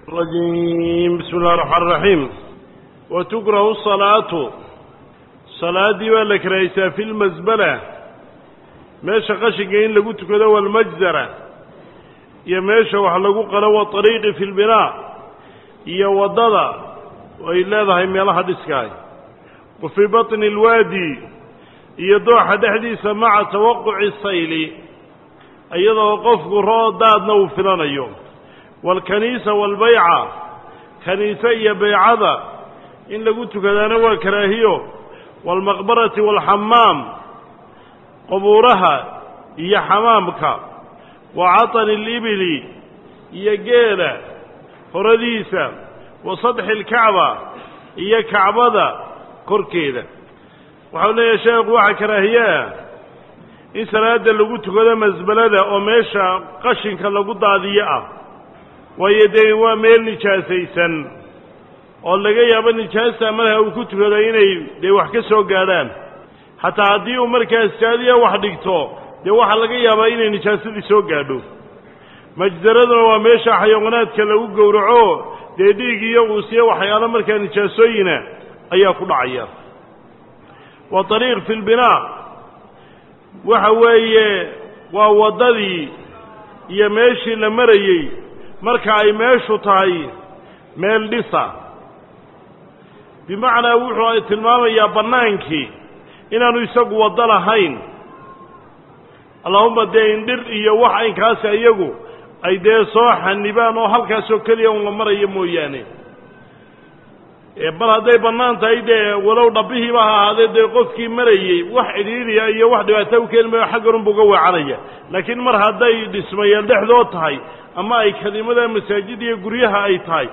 الرجيم بسم الله الرحمن الرحيم وتكره الصلاة صلاadii baa la karahaysaa في الmasbلة meesha qashinka in lagu tukado والmajزرة iyo meesha wax lagu qalo وطريiqi في البناء iyo wadada ay leedahay meelaha dhiskaay وفي baطن الwaadي iyo dooxa dhexdiisa maca tawaquci sayli iyadoo qofku roo daadna uu filanayo waalkaniisa waalbayca kaniise iyo baycada in lagu tukadaana waa karaahiyo waalmaqbarati waalxamaam qubuuraha iyo xamaamka wa catani alibili iyo geela horadiisa wa sadxi alkacba iyo kacbada korkeeda waxau leeyahay sheekhu waxaa karaahiyeah in salaada lagu tukado masbalada oo meesha qashinka lagu daadiyo ah waayo dee waa meel nijaasaysan oo laga yaabo nijaasta marka uu ku tukado inay dee wax ka soo gaadhaan xataa haddii uu markaas jaadiya wax dhigto dee waxaa laga yaabaa inay nijaasadii soo gaadho majdaraduna waa meesha xayawaanaadka lagu gowraco dee dhiig iyo uusiyo waxyaalo markaa nijaasooyina ayaa ku dhacaya wa ariiq fi lbinaa waxa weeye waa waddadii iyo meeshii la marayey marka ay meeshu tahay meel dhisa bimacnaa wuxuu tilmaamayaa bannaankii inaanu isagu waddo lahayn allahuma dee indhir iyo wax aynkaasi iyagu ay dee soo xanibaan oo halkaasoo keliya un la marayo mooyaane bal hadday bannaan tahay dee walow dhabbihiiba ha ahaadee dee qofkii marayey wax cidhiiriya iyo wax dhibaata u keeni mayo xagganunbu uga weecanaya laakiin mar hadday dhismayeel dhexdood tahay ama ay kelimada masaajid iyo guryaha ay tahay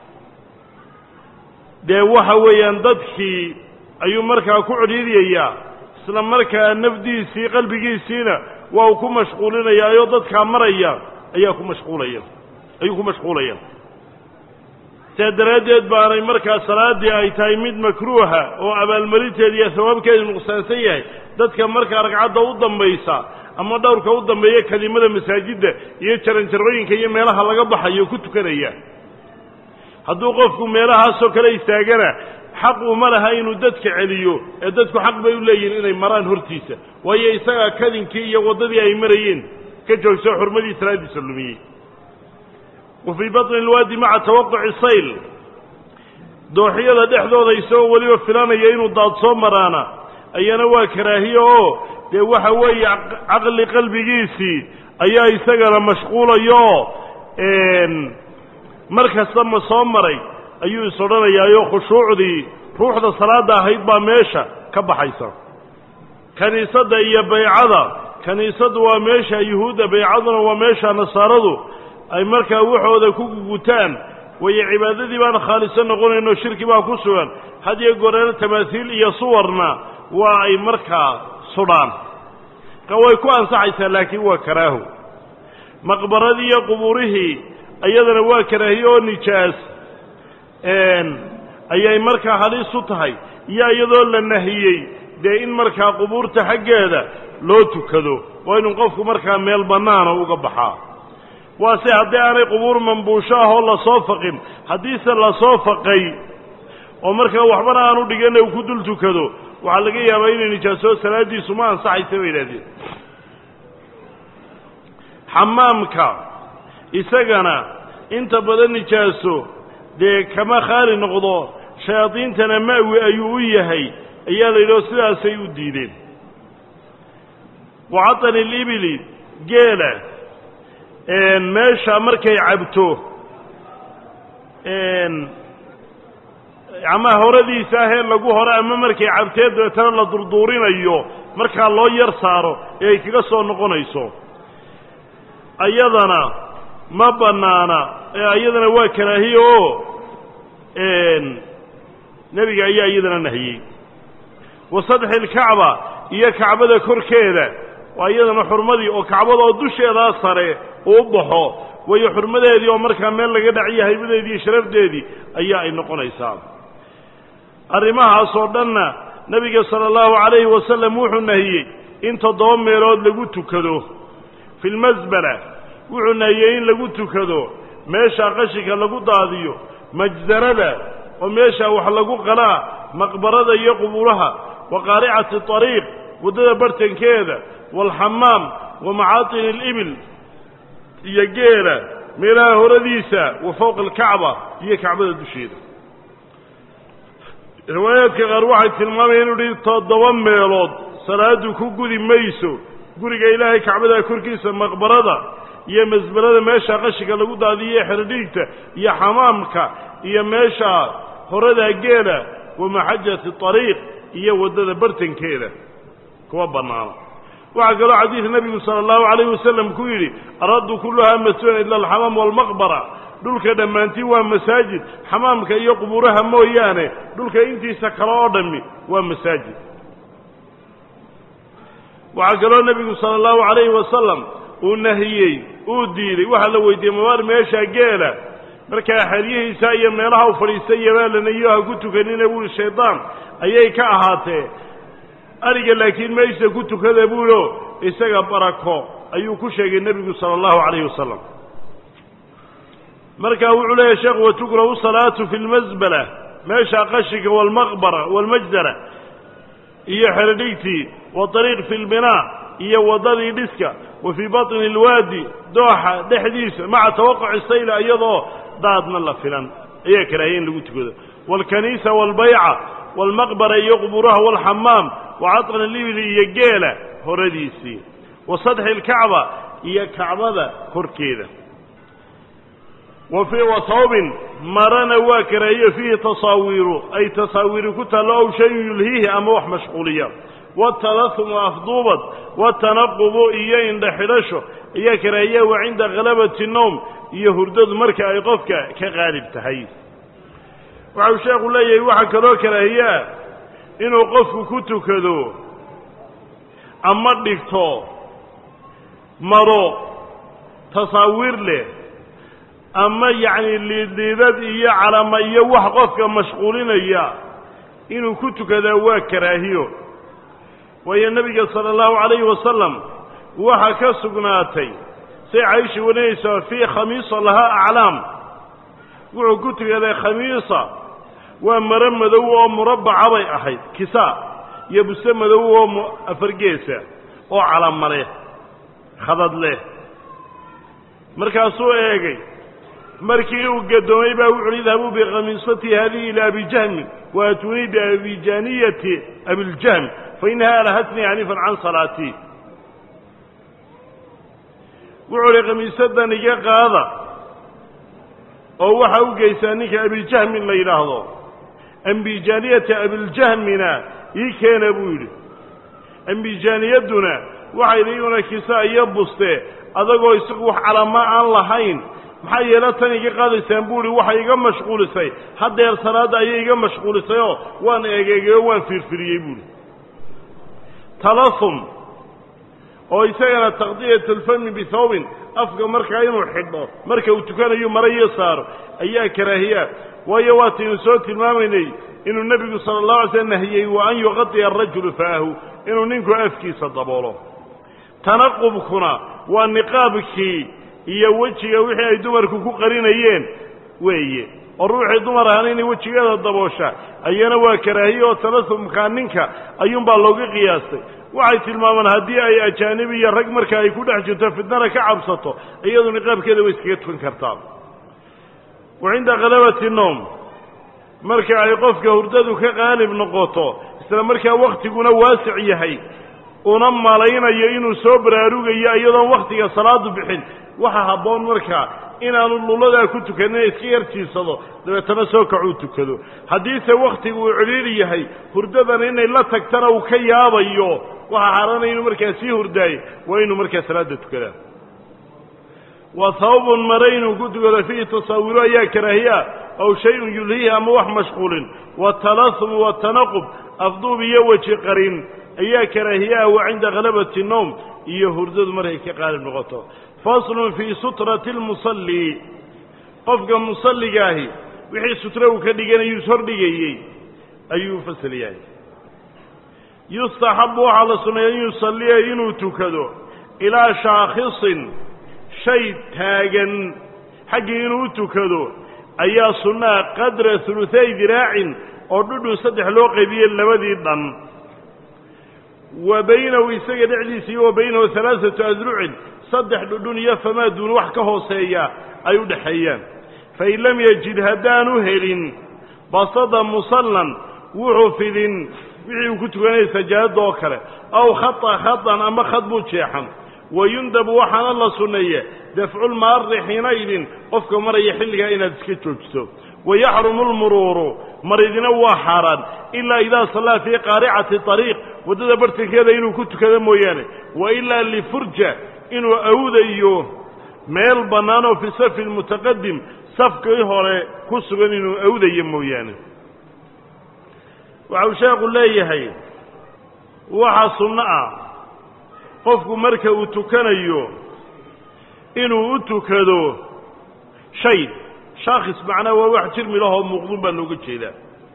dee waxa weeyaan dadkii ayuu markaa ku cidhiiriyayaa isla markaa nafdiisii qalbigiisiina waa uu ku mashquulinayaa oo dadkaa maraya ayaa ku mashquulaya ayuu ku mashquulaya saa daraaddeed baanay markaa salaaddii ay tahay mid makruuha oo abaalmarinteeda iyo hawaabkeedu nuqsaansan yahay dadka markaa ragcadda u dambaysa ama dhowrka u dambeeya kelimada masaajidda iyo jaranjarooyinka iyo meelaha laga baxayo ku tukanaya hadduu qofku meelahaasoo kale istaagana xaq uma laha inuu dadka celiyo ee dadku xaq bay u leeyihin inay maraan hortiisa waayo isagaa kadinkii iyo waddadii ay marayeen ka joogso xurmadii salaaddiisa lumiyey wa fii batni alwaadi maca tawaquci sayl dooxyada dhexdooda isagoo weliba filanaya inuu daad soo maraana ayana waa karaahiye oo dee waxa weeye caqli qalbigiisii ayaa isagana mashquulayo mar kasta ma soo maray ayuu is odhanayaayo khushuucdii ruuxda salaadda ahayd baa meesha ka baxaysa kiniisadda iyo baycada kiniisaddu waa meesha yuhuudda baycaduna waa meesha nasaaradu ay markaa waxooda ku gugutaan wayo cibaadadii baan khaaliso noqonaynoo shirki baa ku sugan had iyo goreero tamaasiil iyo suwarna waa ay markaa sudhaan ka way ku ansaxaysaa laakiin waa karaaho maqbaradii iyo qubuurihii iyadana waa karaahiye oo nijaas ayay markaa halis u tahay iyo iyadoo la nahiyey dee in markaa qubuurta xaggeeda loo tukado waa inuu qofku markaa meel bannaana uga baxaa waase haddii aanay qubuur mambuusho ah oo lasoo faqin haddiise lasoo faqay oo markaa waxbana aanu dhigana uu ku dul tukado waxaa laga yaabaa inay nijaaso salaaddiisu ma ansaxaysa bay yidhahdeen xamaamka isagana inta badan nijaaso dee kama khaali noqdo shayaadiintana ma'wi ayuu u yahay ayaa la yidhaho sidaasay u diideen wa catani alibili geela meesha markay cabto ama horadiisa ahee lagu horo ama markay cabtee dabeetana la durduurinayo markaa loo yar saaro ee ay kaga soo noqonayso ayadana ma bannaana iyadana waa karaahiye oo nebiga ayaa iyadana nahiyey wa sadxi alkacba iyo kacbada korkeeda waa iyadana xurmadii oo kacbada oo dusheedaa sare uu baxo wayo xurmadeedii oo markaa meel laga dhaciyo haybadeedii iyo sharafdeedii ayaa ay noqonaysaa arrimahaas oo dhanna nebiga sala allahu calayhi wasalam wuxuu nahiyey in toddoba meelood lagu tukado fi lmasbala wuxuu nahiyey in lagu tukado meeshaa qashinka lagu daadiyo majdarada oo meeshaa wax lagu qalaa maqbarada iyo qubuuraha wa qaaricati ariiq waddada bartankeeda waalxamaam wa macaatini alibil iyo geela meelaha horadiisa wa fowqa alkacba iyo kacbada dusheeda riwaayaadka qaar waxay tilmaamayeen inu hi toddoba meelood salaadu ku gudi mayso guriga ilaahay kacbada korkiisa maqbarada iyo masbalada meesha qashinka lagu daadiyo xerodhiigta iyo xamaamka iyo meesha horada geela wa maxajati ariiq iyo waddada bartankeeda kuwa bannaana waxaa kaloo xadiid nebigu sala allahu calayhi wasalam ku yidhi araddu kulluhaa masjidan ila alxamaam waalmaqbara dhulka dhammaantii waa masaajid xamaamka iyo qubuuraha mooyaane dhulka intiisa kale oo dhammi waa masaajid waxaa kaloo nebigu sala allahu calayhi wasalam uu nahiyey uu diiday waxaa la weydiiyey mabaar meesha geela markaa xeryihiisa iyo meelaha u fadhiistay yabaalanayo ha ku tukanina buuhi shaydaan ayay ka ahaatee ariga laakiin meesha ku tukada buulo isaga barako ayuu ku sheegay nebigu sala allahu calayhi wasalam markaa wuxuu leeyahy sheekhu watukrahu salaatu fi lmasbala meesha qashinka waalmaqbara waalmajdara iyo xerodhigtii waariiq fi lbinaa iyo waddadii dhiska wa fii batni alwaadi dooxa dhexdiisa maca tawaquci sayla iyadoo daadna la filan ayaa karaahiya in lagu tukado waalkaniisa waalbayca waalmaqbara iyo qubuuraha waalxamaam wa catqan alibili iyo geela horadiisii wa sadxi alkacba iyo kacbada korkeeda wa fii wasawbin marana waa karaahiyo fiihi tasaawiiru ay tasaawiiri ku taallo ow shayun yulhiihi ama wax mashquuliya watalasumu afduubad watanaqubu iyo indha xidhasho ayaa karaahiya wa cinda khalabati nowm iyo hurdadu marka ay qofka ka qaalib tahay waxau sheekhu leeyahay waxaa kaloo karaahiyaa inuu qofku ku tukado ama dhigto maro tasaawiir leh ama yacni liidliidad iyo calama iyo wax qofka mashquulinaya inuu ku tukadaa waa karaahiyo waayo nebiga sala allahu calayhi wasalam waxaa ka sugnaatay say caysha warinaysaa fii khamiisa lahaa aclaam wuxuu ku tukaday khamiisa waa maro madow oo murabbaca bay ahayd kisaa iyo buse madow oo afargeesa oo calama leh khadad leh markaasuu eegay markii uu gadoomay baa wuxu uhi idhabuu bikhamiisati hadihi ila abijahmin waatunii biabijaniyati abiljahm fainaha alhatnii anifan can salaatii wuxuu uhi khamiisadan iga qaada oo waxa u geysaa ninka abijahmin la yidhaahdo ambijaniyata abiljahmina ii keena buu yidhi ambijaniyaduna waxay iyaguna kisaa iyo buste adagoo isagu wax calama aan lahayn maxaa yeele tan iga qaadaysaan buu ihi waxay iga mashquulisay haddeer salaadda ayay iga mashquulisayoo waan eegeegayo waan fiirfiriyey buuhi talasum oo isagana taqdiyat alfami bithawbin afka markaa inuu xidho marka uu tukanayo mara iyo saaro ayaa karaahiya waayo waataynu soo tilmaamaynay inuu nebigu sala allahu alay slam nahiyey wa an yuqadiya arajulu faahu inuu ninku afkiisa daboolo tanaqubkuna waa niqaabkii iyo wejiga wixii ay dumarku ku qarinayeen weeye oo ruuxii dumar ahana inay wejigeeda daboosha ayana waa karaahiye oo talasumkaa ninka ayuunbaa looga qiyaastay waxay tilmaamaan haddii ay ajaanib iyo rag marka ay ku dhex jirto fitnana ka cabsato iyadu niqaabkeeda way iskaga tukan kartaa wa cinda khalabati noom marka ay qofka hurdadu ka qaalib noqoto isla markaa wakhtiguna waasic yahay una malaynayo inuu soo baraarugayo iyadoon wakhtiga salaadu bixin waxa habboon markaa inaanu luladaa ku tukanin iska yarjiisado dabeetana soo kacuu tukado haddiise wakhtigu uu cidhiidhi yahay hurdadana inay la tagtana uu ka yaabayo waxa xaaraanaya inuu markaa sii hurdaaye waa inuu markaa salaada tukadaa wa hawbun mare inuu ku tukado fiihi tasaawiru ayaa karaahiya aw shayun yulhiihi ama wax mashquulin watalasumu watanaqub afduub iyo weji qarin ayaa karaahiyaa wa cinda khalabati nowm iyo hurdadu markay ka qaalib noqoto faslun fii sutrati lmusalli qofka musalligaahi wixii sutre uu ka dhiganayuu ishordhigayey ayuu fasal yahay yustaxabu waxaa la sunneeya an yusalliya inuu tukado ilaa shaakhisin shay taagan xaggii inuu u tukado ayaa sunnaha qadra huluthay diraacin oo dhudhun saddex loo qaybiyey labadii dhan wa baynahu isaga dhexdiisa iyo wa baynahu halaaثatu adrucin saddex dhudhun iyo famaa duun wax ka hooseeya ay u dhexeeyaan fain lam yajid haddaanu helin basada musallan wuxuu fidin wixii uu ku tukanayay sajaadada oo kale aw khata khatan ama khad buu jeexan wayundabu waxaana la sunneeye dafculmaari xiinaydin qofka maraya xilligaa inaad iska joojiso wayaxrumu lmuruuru maridina waa xaaraan ilaa idaa sallaa fii qaaricati ariiq waddada bartankeeda inuu ku tukado mooyaane wa ilaa lifurja inuu awdayo meel bannaan oo fi safi lmutaqadim safkii hore ku sugan inuu awdayo mooyaane waxau sheekhu leeyahay waxa sunno ah qofku marka uu tukanayo inuu u tukado shay shaakis macnaa waa wax jirmi lahoo muuqdun baa looga jeedaa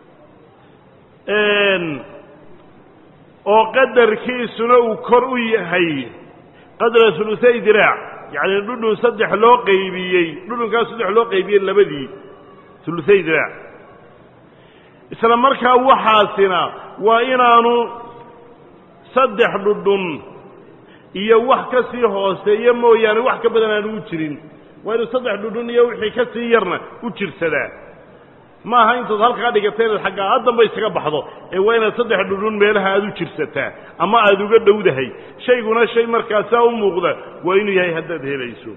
oo qadarkiisuna uu kor u yahay qadra huluthay diraac yacni dhudhun saddex loo qaybiyey dhudhunkaas saddex loo qaybiyey labadii huluthay diraac isla markaa waxaasina waa inaanu saddex dhudhun iyo wax ka sii hooseeya mooyaane wax ka badan aanu u jirin waa inuu saddex dhudhun iyo wixii ka sii yarna u jirsadaa ma aha intaad halkaa dhigatay inaad xaggaa haddanba isaga baxdo ee waa inaad saddex dhudhun meelaha aad u jirsataa ama aada uga dhowdahay shayguna shay markaasaa u muuqda waa inuu yahay haddaad helayso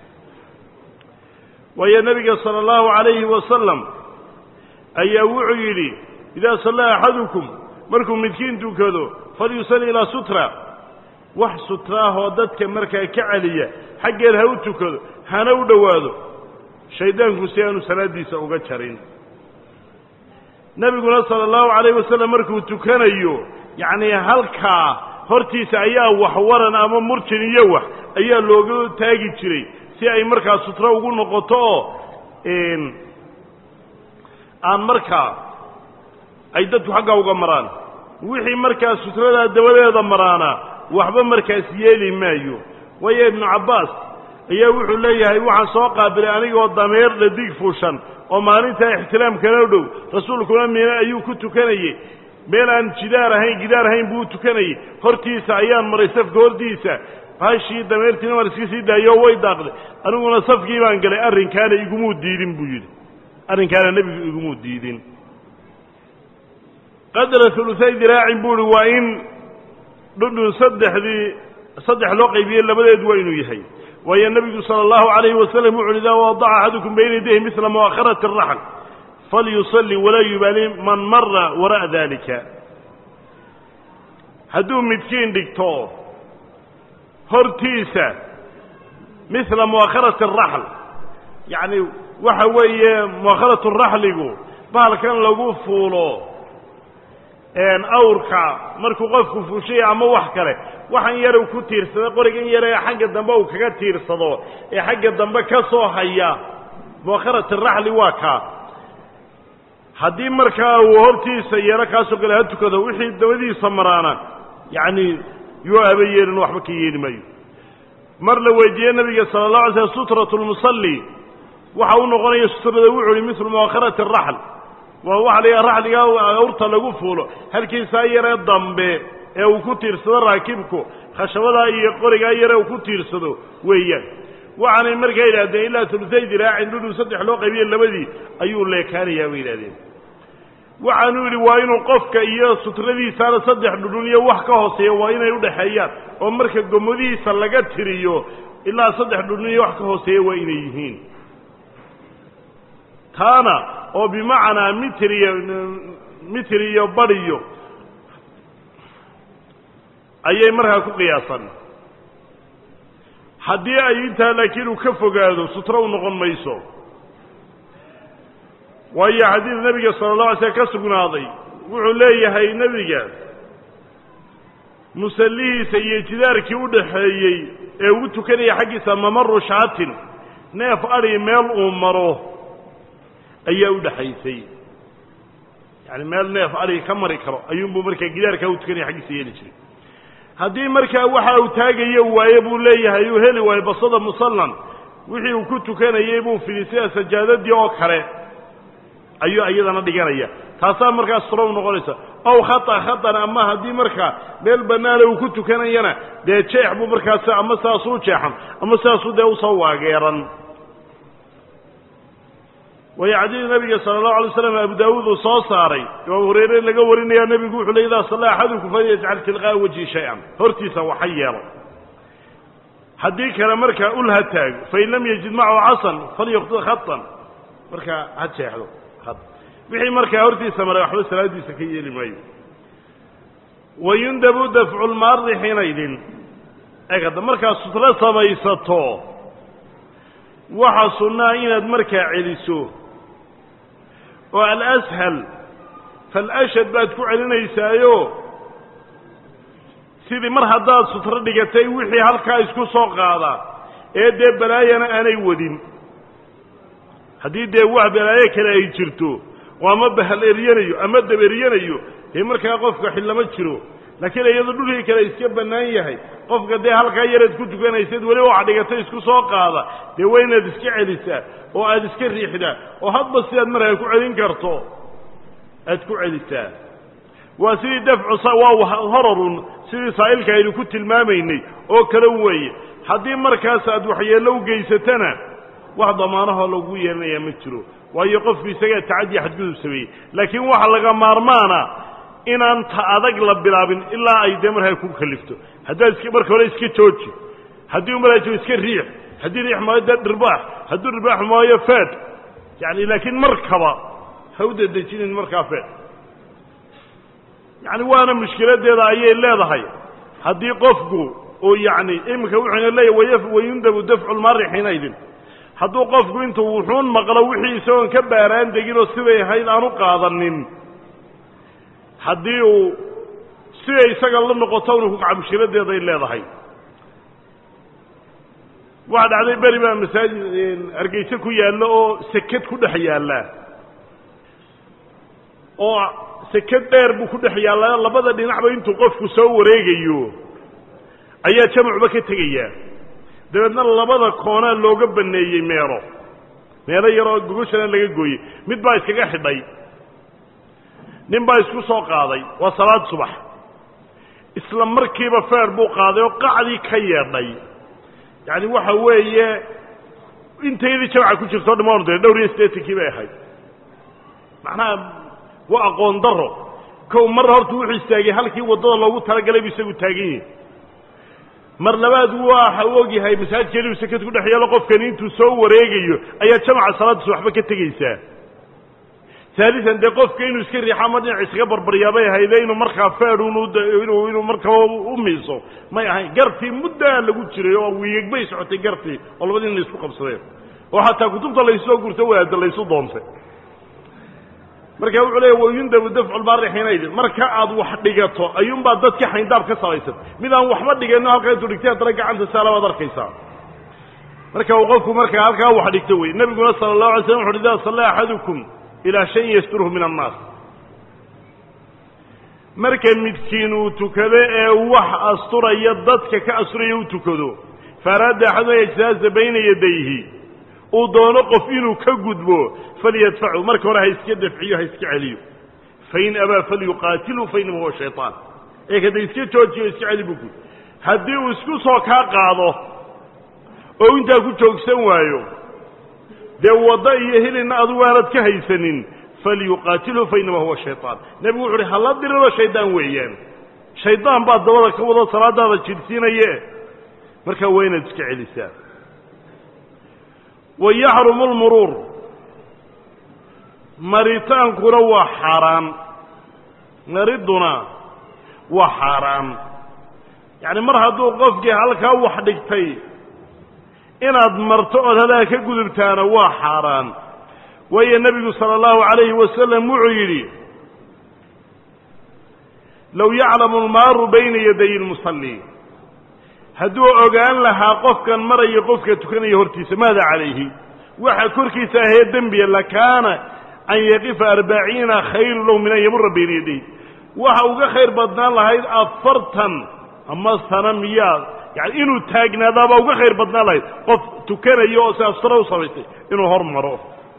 waayo nebiga sala allahu calayhi wasalam ayaa wuxuu yidhi idaa sallaa axadukum markuu midkiin tukado falyusalli ilaa sutra wax sutraahoo dadka markaa ka celiya xaggeed ha u tukado hana u dhowaado shayddaanku si aanu salaaddiisa uga jarin nebiguna sala allahu calayh wasalam markuu tukanayo yacnii halkaa hortiisa ayaa wax waran ama murjin iyo wax ayaa looga taagi jiray si ay markaa sutro ugu noqoto oo aan markaa ay dadku xaggaa uga maraan wixii markaa sutradaa dabadeeda maraana waxba markaas yeeli maayo waayo ibnu cabbaas ayaa wuxuu leeyahay waxaan soo qaabilay anigoo dameer dhadig fuushan oo maalintaa ixtiraamkana dhow rasuulkuna mina ayuu ku tukanayey meel aan jidaar ahayn gidaar ahayn buu u tukanayey hortiisa ayaan maray safka hortiisa hashii dameertiina waan iska sii daayo way daaqday aniguna safkii baan galay arrinkaana igumuu diidin buu yidhi arrinkaana nebigu igumuu diidin qadra huluthay diraacin buu ihi waa in dhudhun saddexdii saddex loo qaybiyey labadeed waa inuu yahay waayo nebigu sala allahu calayhi wasalam wuxu uhi idaa wadaca axadukum bayna yadayhi misla mu'akharati araxl falyusalli walaa yubaali man mara wara'a dalika hadduu midkiin dhigto hortiisa misla mu'akharati araxl yacni waxa weeye mu'akharatu raxligu bahalkan lagu fuulo awrka markuu qofku fuushaya ama wax kale waxan yar ku tiirsada qorigan yar ee xagga dambe uu kaga tiirsado ee xagga dambe ka soo haya muakharat araxli waa kaa haddii markaa uu hortiisa yeelo kaasoo kale ha tukado wixii dabadiisa maraana yacni yuu aba yeelin waxba ka yeeli maayo mar la weydiiyey nabiga sala allah alay slm sutratu lmusalli waxa u noqonaya sutrada wuxu uhi mislu muakharati araxl waa waxa la yidhaha raxliga awrta lagu fuulo halkiisaa yaree dambe ee uu ku tiirsado raakibku khashabadaa iyo qorigaa yare uu ku tiirsado weeyaan waxaanay markaa yidhahdeen ilaa tulutay diraacin dhudhu saddex loo qaybiye labadii ayuu leekaanayaa bay yidhahdeen waxaanuu yidhi waa inuu qofka iyo sutradiisaana saddex dhudhun iyo wax ka hooseeya waa inay udhexeeyaan oo marka gomadihiisa laga tiriyo ilaa saddex dhudhun iyo wax ka hooseeya waa inay yihiin taana oo bimacnaa mitir iyo mitir iyo badiyo ayay markaa ku qiyaasan haddii ay intaa laakiin uu ka fogaado sutro u noqon mayso waayo xadiid nebiga sala allah alay slm ka sugnaaday wuxuu leeyahay nebiga musallihiisa iyo jidaarkii u dhaxeeyey ee ugu tukanaya xaggiisa mamaru shaatin neef adhi meel uu maro ayaa u dhexaysay yani meel neef adhigi ka mari karo ayuunbuu markaa gidaarkaa u tukanaya xaggiisa yeeli jiray haddii markaa waxa uu taagayo waaye buu leeyahay uu heli waayo basada musallan wixii uu ku tukanayey buu fidi sida sajaadadii oo kale ayuu iyadana dhiganaya taasaa markaa surow noqonaysa ow khata khatan ama haddii markaa meel bannaana uu ku tukanayana dee jeex buu markaas ama saasuu jeexan ama saasuu dee usoo waageeran waayo xadiid nabiga sala allahu alay slam abu daawuud uu soo saaray imaam hureyre laga warinaya nebigu wuxuu le idaa salla axadukum falyajcal tilqaa'a wajhi shay-an hortiisa waxa yeelo haddii kale markaa ul ha taago fain lam yajid macahu casan falyuqti khatan markaa ha jeexdo wixii markaa hortiisa maray waxba salaadiisa ka yeeli maayo wayundabu dafcu lmaari xinaydin eeg hadda markaad sutro samaysato waxa sunnaa inaad markaa celiso oo alashal falashad baad ku celinaysaayo sidii mar haddaad sutro dhigatay wixii halkaa isku soo qaada ee dee balaayana aanay wadin haddii dee wax balaayo kale ay jirto oo ama bahal eryanayo ama dab eryanayo dee markaa qofka xillama jiro laakiin iyadoo dhulkii kale iska bannaan yahay qofka dee halkaa yaraad ku tukanaysad weliba wax dhigatay isku soo qaada dee waa inaad iska celisaa oo aad iska riixdaa oo hadba sidaad markaa ku celin karto aad ku celisaa waa sidii dafcu waa horarun sidii saa'ilka aynu ku tilmaamaynay oo kale weeye haddii markaas aad waxyeello u geysatana wax damaanahoo lagu yeelanayaa ma jiro waayo qofku isagaa tacaddi xadgudub sameeyey laakiin waxa laga maarmaana inaan ta adag la bilaabin ilaa ay dee markaa ku kalifto haddaad iska marka hore iska jooji haddii u maraajo iska riix haddii riix maayo dee dhirbaax hadduu dhirbaax maayo feed yani laakiin markaba ha u dedejinin markaa feed yani waana mushkiladeeda ayay leedahay haddii qofku oo yani iminka wuxuuna leeyahy wayundabu dafcu lmari xinaydin hadduu qofku intuu wuxuun maqlo wixii isagoon ka baaraan degin oo siday ahayd aan u qaadanin haddii uu siday isaga la noqoto unu kukaca mushkiladeeday leedahay waxaa dhacday beri baa masaajid hargeyse ku yaallo oo seked ku dhex yaalla oo seked dheer buu ku dhex yaallaa labada dhinacba intuu qofku soo wareegayo ayaa jamacuba ka tegayaa dabeedna labada koonaa looga baneeyey meelo meelo yaroo gogoshana laga gooyey mid baa iskaga xidhay nin baa isku soo qaaday waa salaad subax isla markiiba feer buu qaaday oo qacdii ka yeedhay yacani waxa weeye intaydii jamca ku jirto dhamaan de dhowr iyo siddeetankii bay ahayd macnaha waa aqoon daro kow mar horta wuxuu istaagay halkii waddada loogu talagalay bu isagu taagan yahi mar labaad waxa u ogyahay masaajidka inuu sekad ku dhex yeelo qofkani intuu soo wareegayo ayaa jamaca salaaddiisa waxba ka tegaysaa saalisan dee qofka inuu iska riixo ama dhinac iskaga barbaryaabay ahayde inuu markaa feedhun inuu inuu markaa u miiso may ahayn gartii muddaa lagu jiray oo wiigag bay socotay gartii oo labadii ina isku qabsadeen oo xataa kutubta laysoo gurto waada laysu doontay marka wuxuu leeya wayundabu dafcu lbaari xiinaydin marka aad wax dhigato ayuunbaa dadka xayndaab ka salaysan mid aan waxba dhigano halkaa intuu dhigtay haddana gacanta saala baad arkaysaa marka uu qofku markaa halkaa wax dhigto wey nebiguna sala allahu alay slam wuxu uhi idaa salla axadukum ilaa shayin yasturhu min annaas marka midkiin uu tukado ee wax asturaya dadka ka asturaya u tukado faaraada axadun yajtaaza bayna yadayhi uu doono qof inuu ka gudbo falyadfacu marka hore ha iska dafciyo ha iska celiyo fain abaa falyuqaatilhu fainama huwa shayطaan ee kada iska joojiyo iska celi buku haddii uu isku soo kaa qaado oo intaa ku joogsan waayo dee waddo iyo hilina adugu aanad ka haysanin falyuqaatilhu fainama huwa shayطaan nebigu wuxu uhi hala diriro shaydaan weeyaan shaydaan baa dabada ka wado salaadaada jidhsiinaye markaa waa inaad iska celisaa wa yaxrumu lmuruur maritaankuna waa xaaraan mariduna waa xaaraan yacni mar hadduu qofkii halkaa wax dhigtay inaad marto ood hadaa ka gudubtaana waa xaaraan waayo nebigu sala allahu calayhi wasalam wuxuu yidhi low yaclamu almaaru bayna yaday lmusalli hadduu ogaan lahaa qofkan maraya qofka tukanaya hortiisa maada calayhi waxa korkiisa ahee dembiya lakaana an yaqifa arbaciina khayru lahu min an yamura bayna yaday waxa uga khayr badnaan lahayd afartan ama sana miyaa yani inuu taagnaadaaba uga khayr badnaan lahayd qof tukanayo oo si astara u samaystay inuu hor maro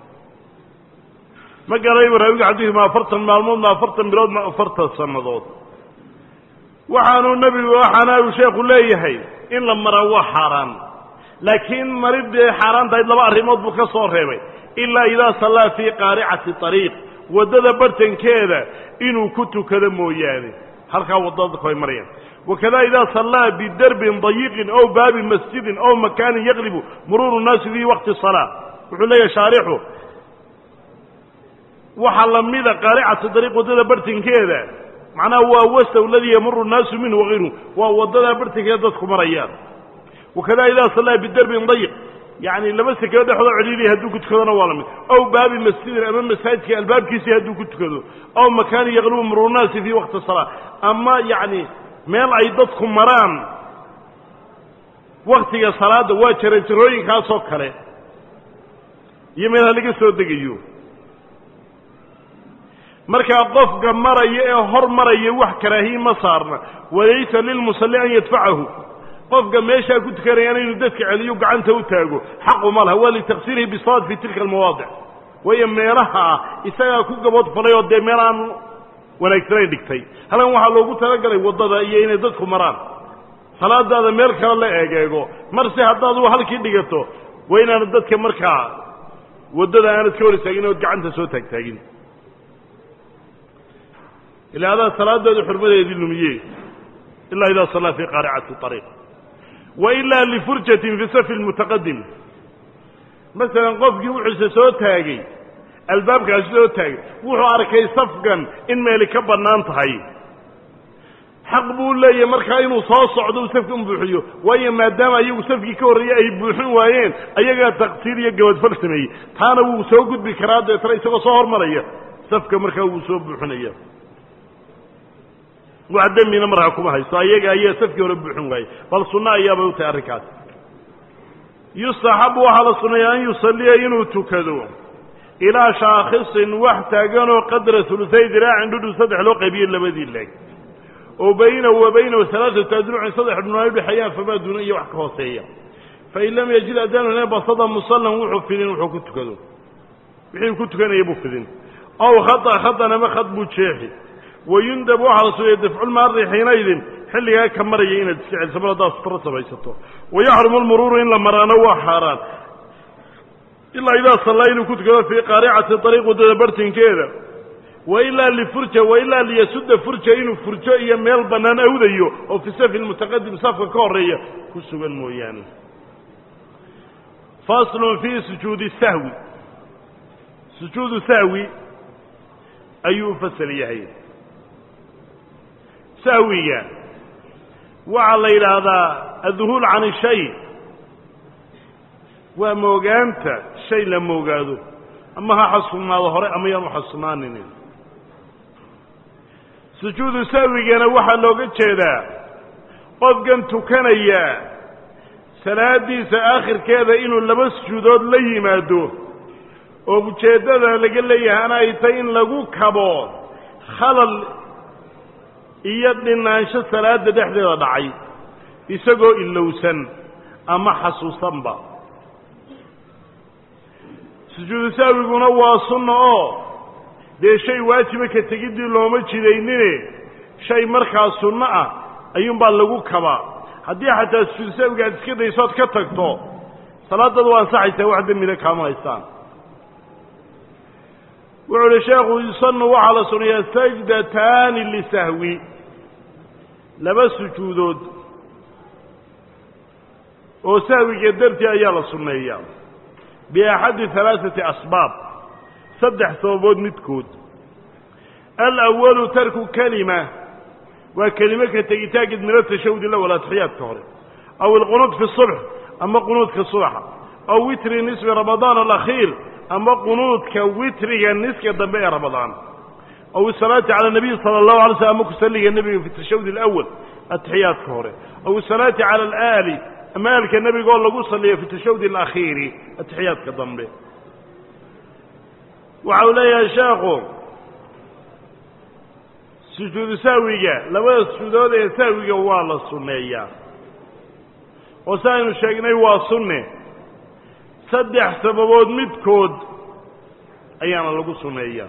ma garay waraawiga xadiidu ma afartan maalmood ma afartan bilood ma afartan sannadood waxaanuu nebigu waxaana uu sheekhu leeyahay in la maraa waa xaaraan laakiin maridii xaaraan tahayd laba arrimood buu ka soo reebay ilaa idaa sallaa fii qaaricati ariiq waddada bartankeeda inuu ku tukado mooyaane halkaa waddada dadku ay marayaan wakada idaa sallaa bidarbin dayiqin ow baabi masjidin ow makaanin yaqlibu muruuru nnaasi fii waqti salaa wuxuu leeyahay shaarixu waxaa lamida qaaricatu dariiq waddada bartankeeda macnaha waa wastow ladii yamuru nnaasu minhu wagayruhu waa waddadaa bartankeeda dadku marayaan wakada idaa sallaa bidarbin dayiq yani laba sekeo dhexdoo celiiliya hadduu ku tukadona waa la mid ow baabi masjidin ama masaajidka albaabkiisii hadduu ku tukado ow makaanin yaqlubu muruurnaasi fii waqti salaa ama yacni meel ay dadku maraan waktiga salaadda waa jarajarooyinkaasoo kale iyo meelha laga soo degayo markaa qofka maraya ee hor maraya wax karaahiye ma saarna walaysa lilmusalli an yadfacahu qofka meeshaa ku tukanayaana inuu dadka celiyo gacanta u taago xaqu ma laha waa litaksiirihi bisalaad fi tilka almawaadic waayo meelaha ah isagaa ku gabood falay oo dee meel aan wanaagsanayn dhigtay halkan waxaa loogu talagalay waddada iyo inay dadku maraan salaadaada meel kale la eegeego marse haddaad u halkii dhigato waa inaanad dadka markaa waddada aanad ka hor istaagin ood gacanta soo taagtaagin ilaa adaa salaadaadu xurmadeedii lumiye ilaa idaa sallaa fii qaaricati ariiq wa ilaa lifurjatin fi safi lmutaqadim masalan qofkii wuxuuse soo taagay albaabkaasi soo taagay wuxuu arkay safkan in meeli ka bannaan tahay xaq buu leeyahay markaa inuu soo socdo uu safkan buuxiyo waayo maadaama ayagu safkii ka horreeyey ay buuxin waayeen ayagaa taqsiir iyo gabadfal sameeyey taana wuu soo gudbi karaa deetana isagoo soo hormaraya safka markaa wuu soo buuxinaya wax dembina markaa kuma haysto ayaga ayaa safkii hore buuxin waayey bal sunno ayaabay u tahay arrinkaas yustaxabu waxaa la sunneeya an yusalliya inuu tukado ilaa shaakhisin wax taaganoo qadra hulusay diraacin dhudhu saddex loo qaybiye labadii leeg oo baynahu wa baynahu alaaatu adrucin saddex dhunaa udhexeeyaan famaa duuna iyo wax ka hooseeya fain lam yajid adaanu basada musallan wuxuu fidin wuxuu ku tukado wixii ku tukanaya buu fidin ow khata khatan ama khad buu jeexi wayundab waxaa la suneeya dafculmaari xiinaydin xilligaa ka maraya inaad iska celiso mar haddaad sutro samaysato wayaxrumu lmuruuru in la maraano waa xaaraan ilaa idaa sallaa inuu ku tukado fii qaaricati ariiq waddada bartinkeeda wa ilaa lifurja wa ilaa liyasudda furja inuu furjo iyo meel bannaan awdayo oo fi safi lmutaqadim safka ka horreeya ku sugan mooyaane faslun fii sujuudi sahwi sujuudu sahwi ayuu u fasal yahay sahwiga waxaa la yidhaahdaa adduhuul can shay waa moogaanta shay la moogaado ama ha xasunaado hore ama yaan u xasunaaninin sujuudu sahwigana waxaa looga jeedaa qofkan tukanaya salaadiisa aakhirkeeda inuu laba sujuudood la yimaado oo ujeeddada laga leeyahayna ay tay in lagu kabo khalal iyo dhinaansho salaada dhexdeeda dhacay isagoo ilowsan ama xasuusanba sujuudu sahwiguna waa sunna oo dee shay waajiba ka tegiddii looma jidaynine shay markaa sunno ah ayuunbaa lagu kabaa haddii xataa sujuudu sahwiga aad iska daysood ka tagto salaadadu waa ansaxaysaa wax dembina kaama haystaan wuxuu uhi sheekhu yusanu waxaa la sunayaa sajdataani lisahwi laba sujuudood oo sahwiga dartii ayaa la sunneeyaa biaxadi halaaثati asbaab saddex sababood midkood alawalu tarku kelima waa kelime ka tegitaankeed min atashahud ilawal atixiyaadka hore aw alqunuud fi subx ama qunuudka subaxa aw witri nisfi ramadaan alakhiir ama qunuudka witriga niska dambe ee ramadaan aw isalaati cala nabiyi sala allahu alay slm ama kusaliga nebiga fi tashahud alawal atixiyaadka hore aw isalaati cala alaali ama aalka nebiga oo lagu saliyo fi tashahud alakhiiri atixiyaadka dambe waxa uu leeyahay sheekhu sujuudu sahwiga labada sujuudood ee sahwiga waa la sunneeyaa oo si aynu sheegnay waa sunne saddex sababood midkood ayaana lagu sunneeyaa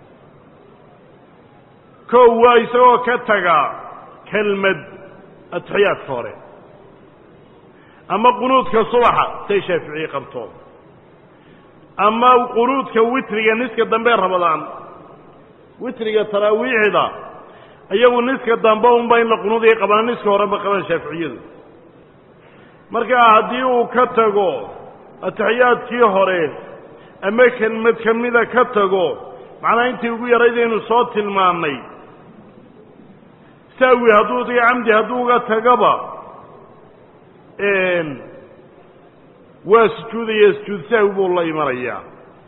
kow waa isagoo ka taga kelmad atixiyaadka hore ama qunuudka subaxa say shaaficiye qabto ama qunuudka witriga niska dambe rabadaan witriga taraawiixda iyagu niska dambe unba in la qunuudiya qabana niska hore ma qabaan shaaficiyadu markaa haddii uu ka tago atixiyaadkii hore ama kelmad ka mida ka tago macnaa intii ugu yaraydaynu soo tilmaannay saawi hadduu diga camdi hadduu uga tagaba waa sujuudaya sujuud sahwi buu la imanayaa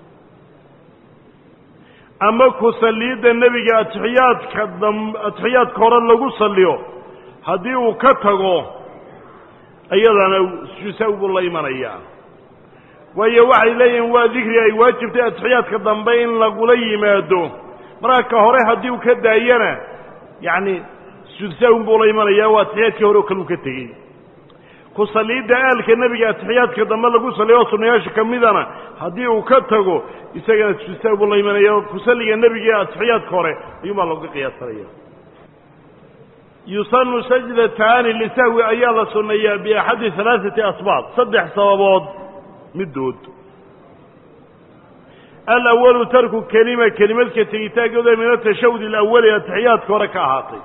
ama ku salliyidda nebiga atixiyaadka dam atixiyaadka hore lagu salliyo haddii uu ka tago iyadana sujuud sahwi buu la imanayaa waayo waxay leeyihiin waa dikri ay waajibtay atixiyaadka dambe in lagula yimaado markaa ka hore haddii uu ka daayana yacni sujuud sahwi buu la imanayaa waa atixiyaadkii hore oo kale uu ka tegey ku salliyidda aalka nebiga atixiyaadka dambe lagu salliyo oo sunnayaasha ka midana haddii uu ka tago isagana sujuudsawi buu la imanaya ku salliga nebiga atixiyaadka hore ayuunbaa looga qiyaasanaya yusanu sajdataani lisahwi ayaa la sunneeyaa biaxadi halaaثati asbaab saddex sababood middood alawalu tarku kelima kelimadka tegitaankooda min atashahud alawali atixiyaadka hore ka ahaatay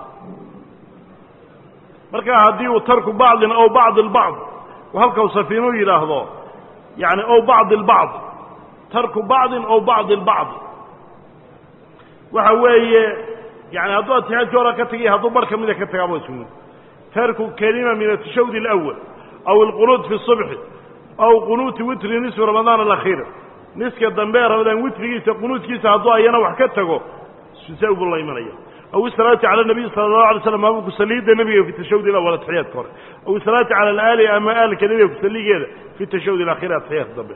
markaa haddii uu tarku bacdin ow bacd اlbacd halkau safiinuu yidhaahdo yani ow bacd اlbacd tarku bacdin ow bacd اlbacd waxa weeye yani hadduu atixiyaadkii hore ka tagay hadduu bar ka mida ka tagaaba ismu tarku kelima min atashahud اlأwal aw اlqunuud fi الصubxi aw qunuuti witri nisfi ramadaan alakhiir niska dambe ee ramadaan witrigiisa qunuudkiisa hadduu ayana wax ka tago susa buu la imanaya aw isalaati cala nabiy sala allahu alay slam ama kusaliidda nebiga fi tashahud ilawal atixiyaadka hore aw isalaati cala alaali ama aalka nebiga kusaligeeda fi tashahud ilakhiri atixiyaadka dambe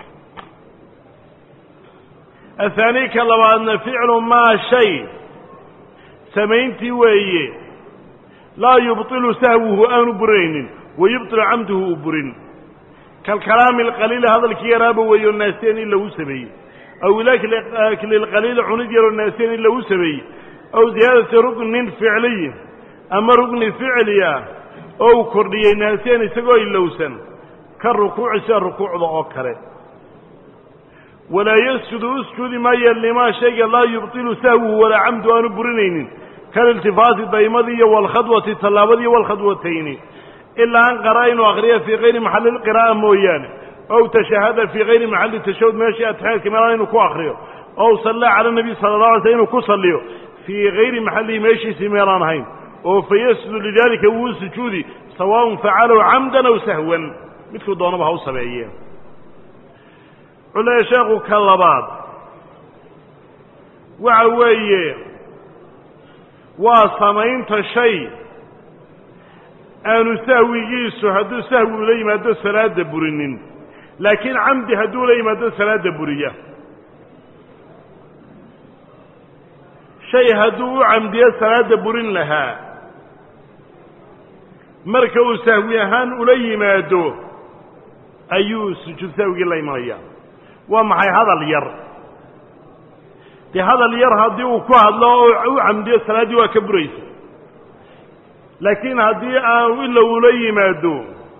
ahaani ka labaadna ficlu maa shay samayntii weeye laa yubطilu sahwuhu aanu burinaynin wayubطilu camduhu uu burin kalkalaami alqaliili hadalkii yaraaba weeyo naaseen in lagu sameeyey aw ilakli lqaliili cunid yaroo naaseen in lagu sameeyey aw ziyaadati ruknin ficliyin ama rukni ficli ah oo uu kordhiyey naaseen isagoo ilowsan ka rukuuci sida rukuucda oo kale walaa yasjudu usjudi maayo limaa shayga laa yubطilu sahwuhu walaa camdu aanu burinaynin kaliltifaati daymadii iyo walkhadwati tallaabadii walkhadwatayni ilaa an qara inuu akriya fii kayri maxalli lqiraa'a mooyaane ow tashahada fii kayri maxalli tashahud meeshii atixiyaadka meelaan inuu ku akriyo ow sallaa cala nabiy sala la alay sl inuu ku salliyo fii kayri maxallihi meeshiisii meelaan ahayn oo fayasjudu lidaalika wuu sujuudi sawaaءun facalahu camdan aw sahwan midkuu doonaba ha u sameeye wuxuu leeya sheekhu ka labaad waxa weeye waa samaynta shay aanu sahwigiisu hadduu sahwi ula yimaado salaada burinin laakiin camdi hadduu ula yimaado salaada buriya shay hadduu u camdiyo salaada burin lahaa marka uu sahwi ahaan ula yimaado ayuu sujuud sahwigii la imanaya waa maxay hadal yar dee hadal yar haddii uu ku hadlo oo u camdiyo salaaddii waa ka buraysa laakiin haddii aanu ila ula yimaado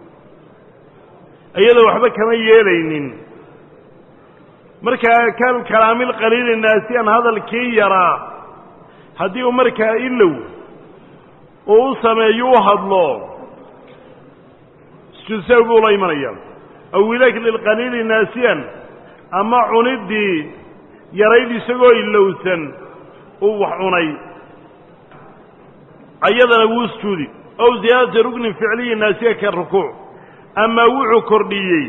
iyadoo waxba kama yeelaynin markaa kal kalaamil qaliili naasiyan hadalkii yaraa haddii uu markaa ilow uu u sameeyo u hadlo sujuud sahwi buu la imanaya aw ilakli lqaliili naasiyan ama cuniddii yarayd isagoo ilowsan uu wax cunay ayadana wuu sujuudi ow ziyaadati ruknin ficliyi naasiya ka rukuuc ama wuxuu kordhiyey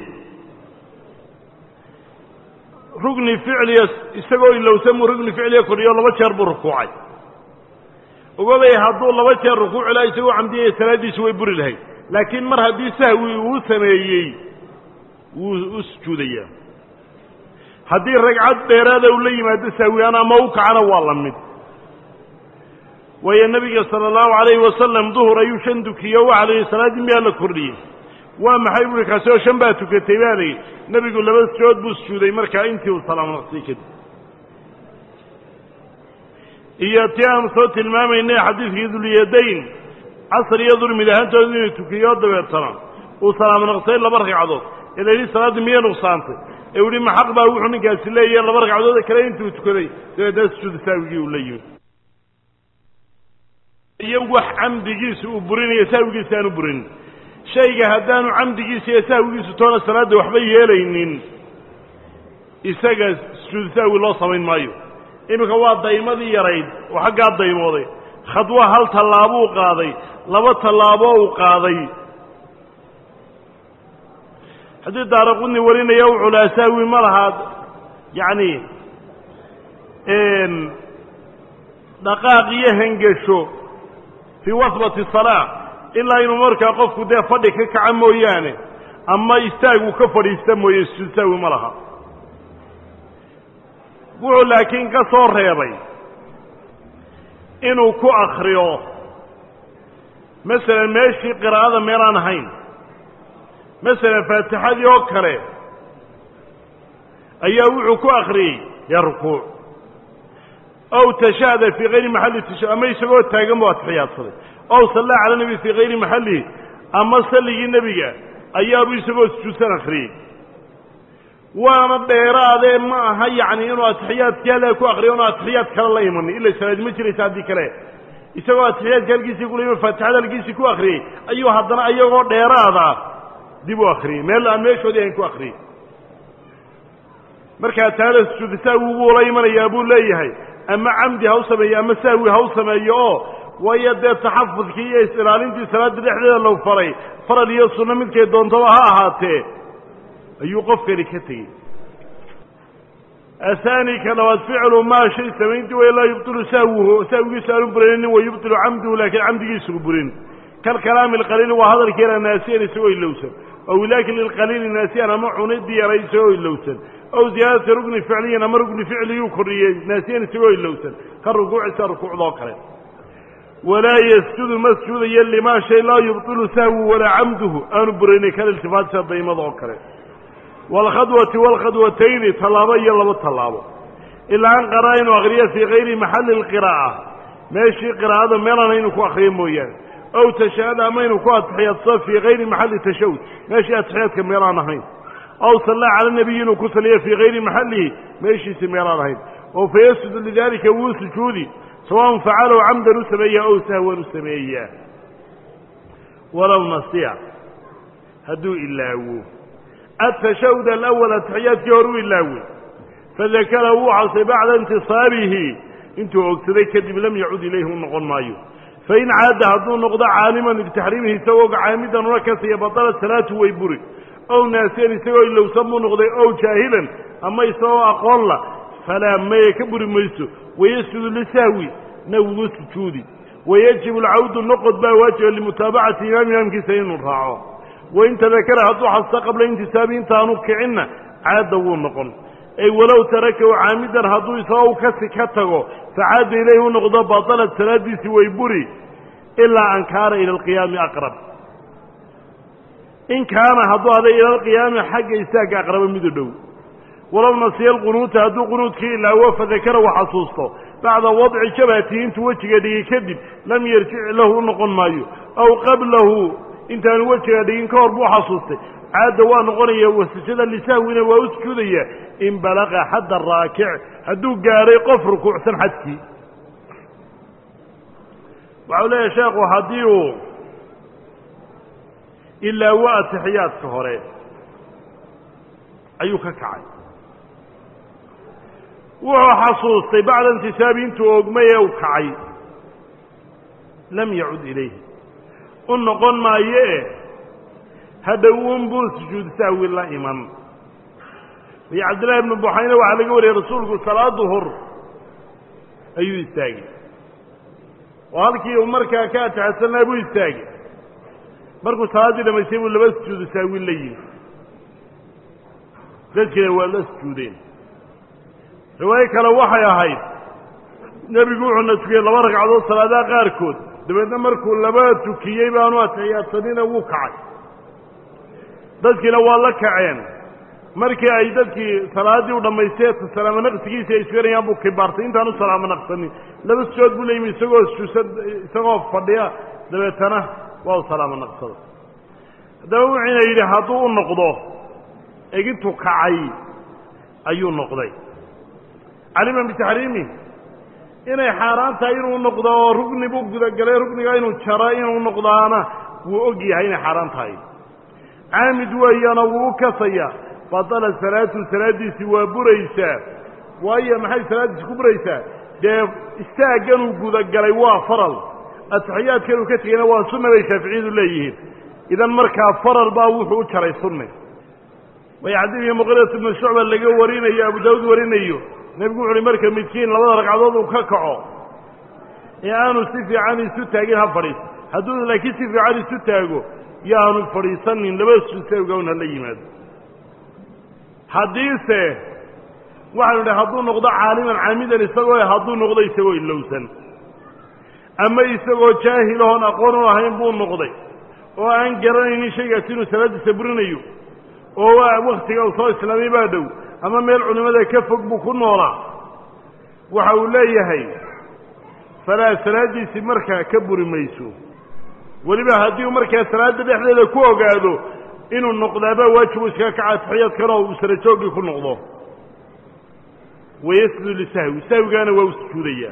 rukni ficliya isagoo ilowsan buu rukni ficliya kordhiyo laba jeer buu rukuucay ogobay hadduu laba jeer rukuuci laha isagoo camdiyaya salaaddiisu way buri lahayd laakiin mar haddii sahwi uu sameeyey wuu u sujuudayaa haddii ragcad dheeraada uu la yimaado sahwiaan ama u kacana waa la mid waayo nebiga sala allahu calayhi wasalam duhur ayuu shan dukiyo waxa la yidhi salaaddii miyaa la kordhiyey waa maxay buui kaasi oo shan baa tukatay baa layidhi nebigu laba sujood buu sujuuday markaa intii uu salaam naqsay kadib iyo tii aanu soo tilmaamaynay xadiidkii dulyadayn casr iyo dulmid ahaantooda inuu tukiyo dabeetana uu salaam naqsay laba ragcadood ee la yidhi salaaddii miya nuqsaantay ee u yihi ma xaq baa wuxuu ninkaasi leeyahay laba ragcadood kale intuu tukaday dabeetna sujuudu saawigii uu la yimi iyo wax camdigiisa uu burinayo sahwigiisa aanu burinin shayga haddaanu camdigiisa iyo sahwigiisu toona salaadda waxba yeelaynin isaga sujuudu sahwi loo samayn maayo iminka waa daymadii yarayd oo xaggaa daymooday khadwo hal tallaabuu qaaday laba tallaabo uu qaaday haddii daaraqudni warinaya wuxuu lahaa sahwi ma lahaa yacni dhaqaaq iyo hengesho fii wasbati salaa ilaa inuu markaa qofku dee fadhi ka kaca mooyaane ama istaagu ka fadhiista mooye sujuud sahwi ma laha wuxuu laakiin ka soo reebay inuu ku akriyo masalan meeshii qiraa'ada meelaan ahayn masalan faatixadii oo kale ayaa wuxuu ku akriyey yaa rukuuc ow tashahada fii kayri maxalli tasha ama isagoo taagan buu atixiyaadsaday ow sallaa cala nebi fii kayri maxallihi ama salligii nebiga ayaabuu isagoo sujuudsan akriyey waana dheeraadee ma aha yacni inuu atixiyaadkii halaa ku akriyo inu atixiyaad kale la imanin ila salaadi ma jiraysa haddii kale isagoo atixiyaadka halkiisii kula ima faatixada halkiisii ku akriyey ayuu haddana iyagoo dheeraada dib u akriyey meel aan meeshoodii ahayn ku akriyey markaa taala sujuudu sahwi wuu la imanayaa buu leeyahay ama camdi ha u sameeyo ama sahwi ha u sameeyo oo waayo dee taxafudkii iyo is-ilaalintii salaadda dhexdeeda lagu faray faral iyo sunno midkay doontaba ha ahaatee ayuu qofkani ka tegey ahaani ka labaad ficlu maa shay samayntii way laa yubtilu sahwuhu sahwigiisu aanu burinin wa yubtilu camduhu laakiin camdigiisugu burin kalkalaami alqaliili waa hadalkiina naasiyan isagoo ilowsan ow ilaakli lqaliili naasiyan ama cunidii yaray isagoo ilowsan ow ziyaadati rugni ficliyan ama rugni ficliguu kordhiyey naasiyan isagoo ilowsan ka rukuucisa rukuucdoo kale walaa yasjudu ma sujuudayo limaa shay laa yubtilu sahwu walaa camduhu aanu burinin kaliltifaatisa daymada oo kale waalkhadwati waalkhadwatayni tallaabo iyo laba tallaabo ilaa an qaraa inuu akriyo fii kayri maxalli alqiraa'a meeshii qiraa'ada meelana inuu ku akriyo mooyaane ow tashahada ama inuu ku atixiyaadsado fii kayri maxalli tashahud meeshii atixiyaadka meelaan ahayn ow sallaa cala nebiyi inuu ku saliyo fii kayri maxallihi meeshiisi meelaan ahayn oo fa yasjudu lidaalika wuu sujuudi sawaun facalahu camdan u sameeyaa ow sahwan u sameeyaa walow nasiya hadduu ilaawo atashahud alawal atixiyaadkii hore u ilaawey fadakara wuu xasay bacda intisaabihi intuu ogsaday kadib lam yacud ilayhi u noqon maayo fain caada hadduu noqdo caaliman bitaxriimihi isagoo caamidan una kasiya batalat salaatu way buri ow naasiyan isagoo ilowsan buu noqday ow jaahilan ama isagoo aqoon la falaa maye ka buri mayso wayasjudu lisahwi na wugu sujuudi wayajibu alcawdu noqod baa waajiba limutaabacati imaam imaamkiisa inuu raaco wain tadakara hadduu xasta qabla intisaabi intaanu kicinna caada wuu noqon ay walow tarakahu caamidan hadduu isagoo u kasi ka tago facaada ilayhi u noqdo batalat salaadiisi way buri ilaa an kaana ila alqiyaami aqrab in kaana hadduu aday ila alqiyaami xagga istaagga aqraba midu dhow walow nasiya alqunuuta hadduu qunuudkii ilaawo fadakara u xasuusto bacda wadci jabhatihi intuu wejiga dhigay kadib lam yarjic lahu u noqon maayo aw qablahu intaanu wejiga dhigin ka hor buu xasuustay caadda waa noqonaya wasajada lisahwina waa u sujuudaya in balaqa xadda raakic hadduu gaadhay qof rukuucsan xadkii waxau leeyahay sheekhu haddii uu ilaawo atixiyaadka hore ayuu ka kacay wuxuu xasuustay bacda intisaabi intuu ogmay ee u kacay lam yacud ilayhi u noqon maayee hadhow unbuu sujuud sahwi la iman iyo cabdillahi ibnu buxayne waxaa laga wariyey rasuulku salaad duhur ayuu istaagay oo halkii uu markaa ka atixadsanaa buu istaagay markuu salaaddii dhamaystay buu laba sujuudu sahwi la yimi dadkiina waa la sujuudeen riwaayo kale waxay ahayd nebigu wuxuuna tukiyey laba ragcadood salaadaha qaarkood dabeedna markuu laba tukiyey baanu atixiyaadsanina wuu kacay dadkiina waa la kaceen markii ay dadkii salaaddii u dhammaystee salaamo naqsigiisi ay isganayaan buu kibaartay intaan u salaamo naqsanin laba sujood buu layimi isagoo suusad isagoo fadhiya dabeetana waa u salaamo naqsada haddaba wuxuuna yidhi hadduu u noqdo egintu kacay ayuu noqday calima bitaxriimi inay xaaraan tahay inuu noqdo oo rugni buu gudagalay rugniga inuu jaro inuu noqdaana wuu og yahay inay xaaraan tahay caamid weeyana wuu u kasaya badala salaatu salaaddiisii waa buraysaa waayo maxay salaaddiisi ku buraysaa dee istaagganuu gudagalay waa faral atixiyaadkanuu ka tegayna waa sunna bay shaaficiyadu leeyihiin idan markaa faral baa wuxuu u jaray sunni way xadiidkii muqirat ibnu shucba laga warinayo abu daawuud warinayo nebigu wuxu uhi marka midkiin labada ragcadood uu ka kaco ee aanu si fiican isu taagin ha fadhiiso hadduu laakiin si fiican isu taago yo aanu fadhiisanin laba susaawgawn hala yimaado haddiise waxaanu idhi hadduu noqdo caaliman caamidan isagoo hadduu noqdo isagoo ilowsan ama isagoo jaahilahoon aqoon u ahayn buu noqday oo aan garanaynin shaygaasi inuu salaaddiisa burinayo oo waktiga uu soo islaamay baa dhow ama meel culimmada ka fog buu ku noolaa waxa uu leeyahay falaa salaaddiisii markaa ka buri mayso weliba haddii uu markaa salaadda dhexdeeda ku ogaado inuu noqdaabaa waajibu iskaga kaca atixiyaadkanoo uu sara jooggii ku noqdo wayasjudu lisahwi sahwigaana waa u sujuudayaa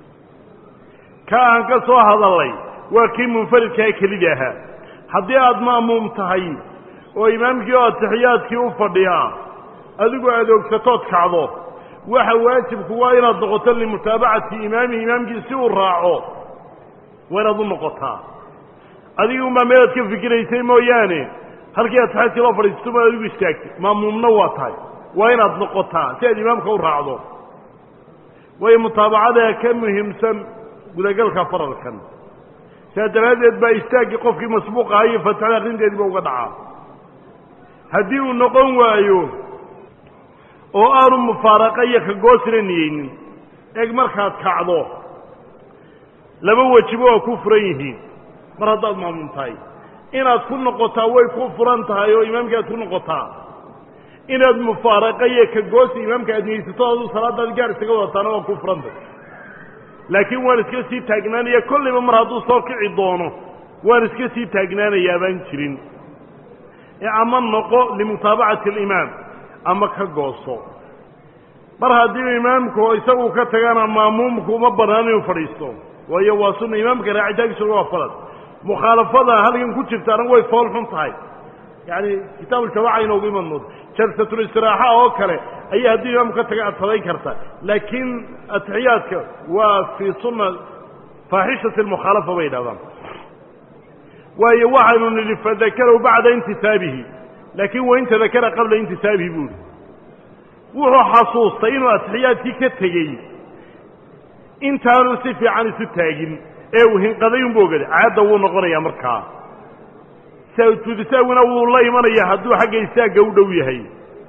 ka aan ka soo hadallay waa kii munfaridkaa kelida ahaa haddii aada ma'muum tahay oo imaamkii oo atixiyaadkii u fadhiyaa adigu aad ogsatood kacdo waxa waajibku waa inaad noqoto limutaabacati imaamihi imaamkii si uu raaco waa inaad u noqotaa adigi unbaa meelaad ka fikiraysay mooyaane halkii atixiyaadkii loo fadhiisto ma adigu istaagtay ma'muumna waa tahay waa inaad noqotaa si aad imaamka u raacdo waayo mutaabacada ka muhiimsan gudagalka faralkan sidaa daraaddeed baa istaaggii qofkii masbuuq ahaa iyo fatixada akrinteediiba uga dhacaa haddii uu noqon waayo oo aanu mufaaraqa iyo kagoosina niyeynin eeg markaad kacdo laba wejiba waa ku furan yihiin mar haddaad maamuum tahay inaad ku noqotaa way ku furan tahay oo imaamka aad ku noqotaa inaad mufaaraqa iyo kagoosi imaamka aad niyeysato aduu salaadaad gaar isaga wadataana waa ku furan tahay laakiin waan iska sii taagnaanaya kollayba mar hadduu soo kici doono waan iska sii taagnaanayaa baan jirin ee ama noqo limutaabacati alimaam ama ka gooso mar haddii imaamku isagu ka tagana maamuumku uma bannaan inuu fadhiisto waayo waa sunna imaamka raacitaankiisuna waa falad mukhaalafada halkan ku jirtaana way fool xun tahay yacani kitaabuljamaaca inoogu iman moodo jalsatulistiraaxa oo kale ayaa haddii imaamku ka taga aad sadayn karta laakiin atixiyaadka waa fii sunna faaxishati almukhaalafa bay yidhahdaan waayo waxaanu nidhi fadakarahu bacda intisaabihi laakiin wain tadakara qabla intisaabihi buu ihi wuxuu xasuustay inuu atixiyaadkii ka tegey intaanu si fiican isu taagin ee uu hinqaday unbu ogaday caadda wuu noqonayaa markaa sujuudisaawina wuu la imanaya hadduu xagga istaagga u dhow yahay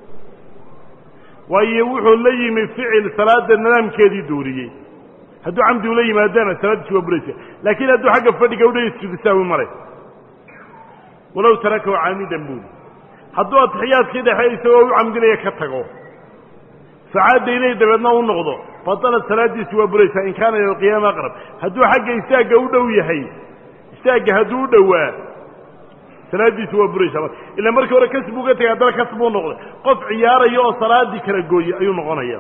waayo wuxuu la yimi ficil salaada nidaamkeedii dooriyey hadduu camdi ula yimaadana salaaddiisi waa buraysa laakiin hadduu xagga fadhiga udhay sujuudisaawi maray walow tarakahu caamidan buuli hadduu atixiyaadkii dhexe isagoo u camdinaya ka tago sacaadda ilay dabeedna u noqdo batalat salaaddiisi waa buraysaa in kaana ila alqiyaama aqrab hadduu xagga istaagga u dhow yahay istaagga hadduu u dhowaa salaaddiisi waa buraysaa ila markii hore kas buu ka tegay haddana kas buu noqday qof ciyaaraya oo salaaddii kala gooye ayuu noqonaya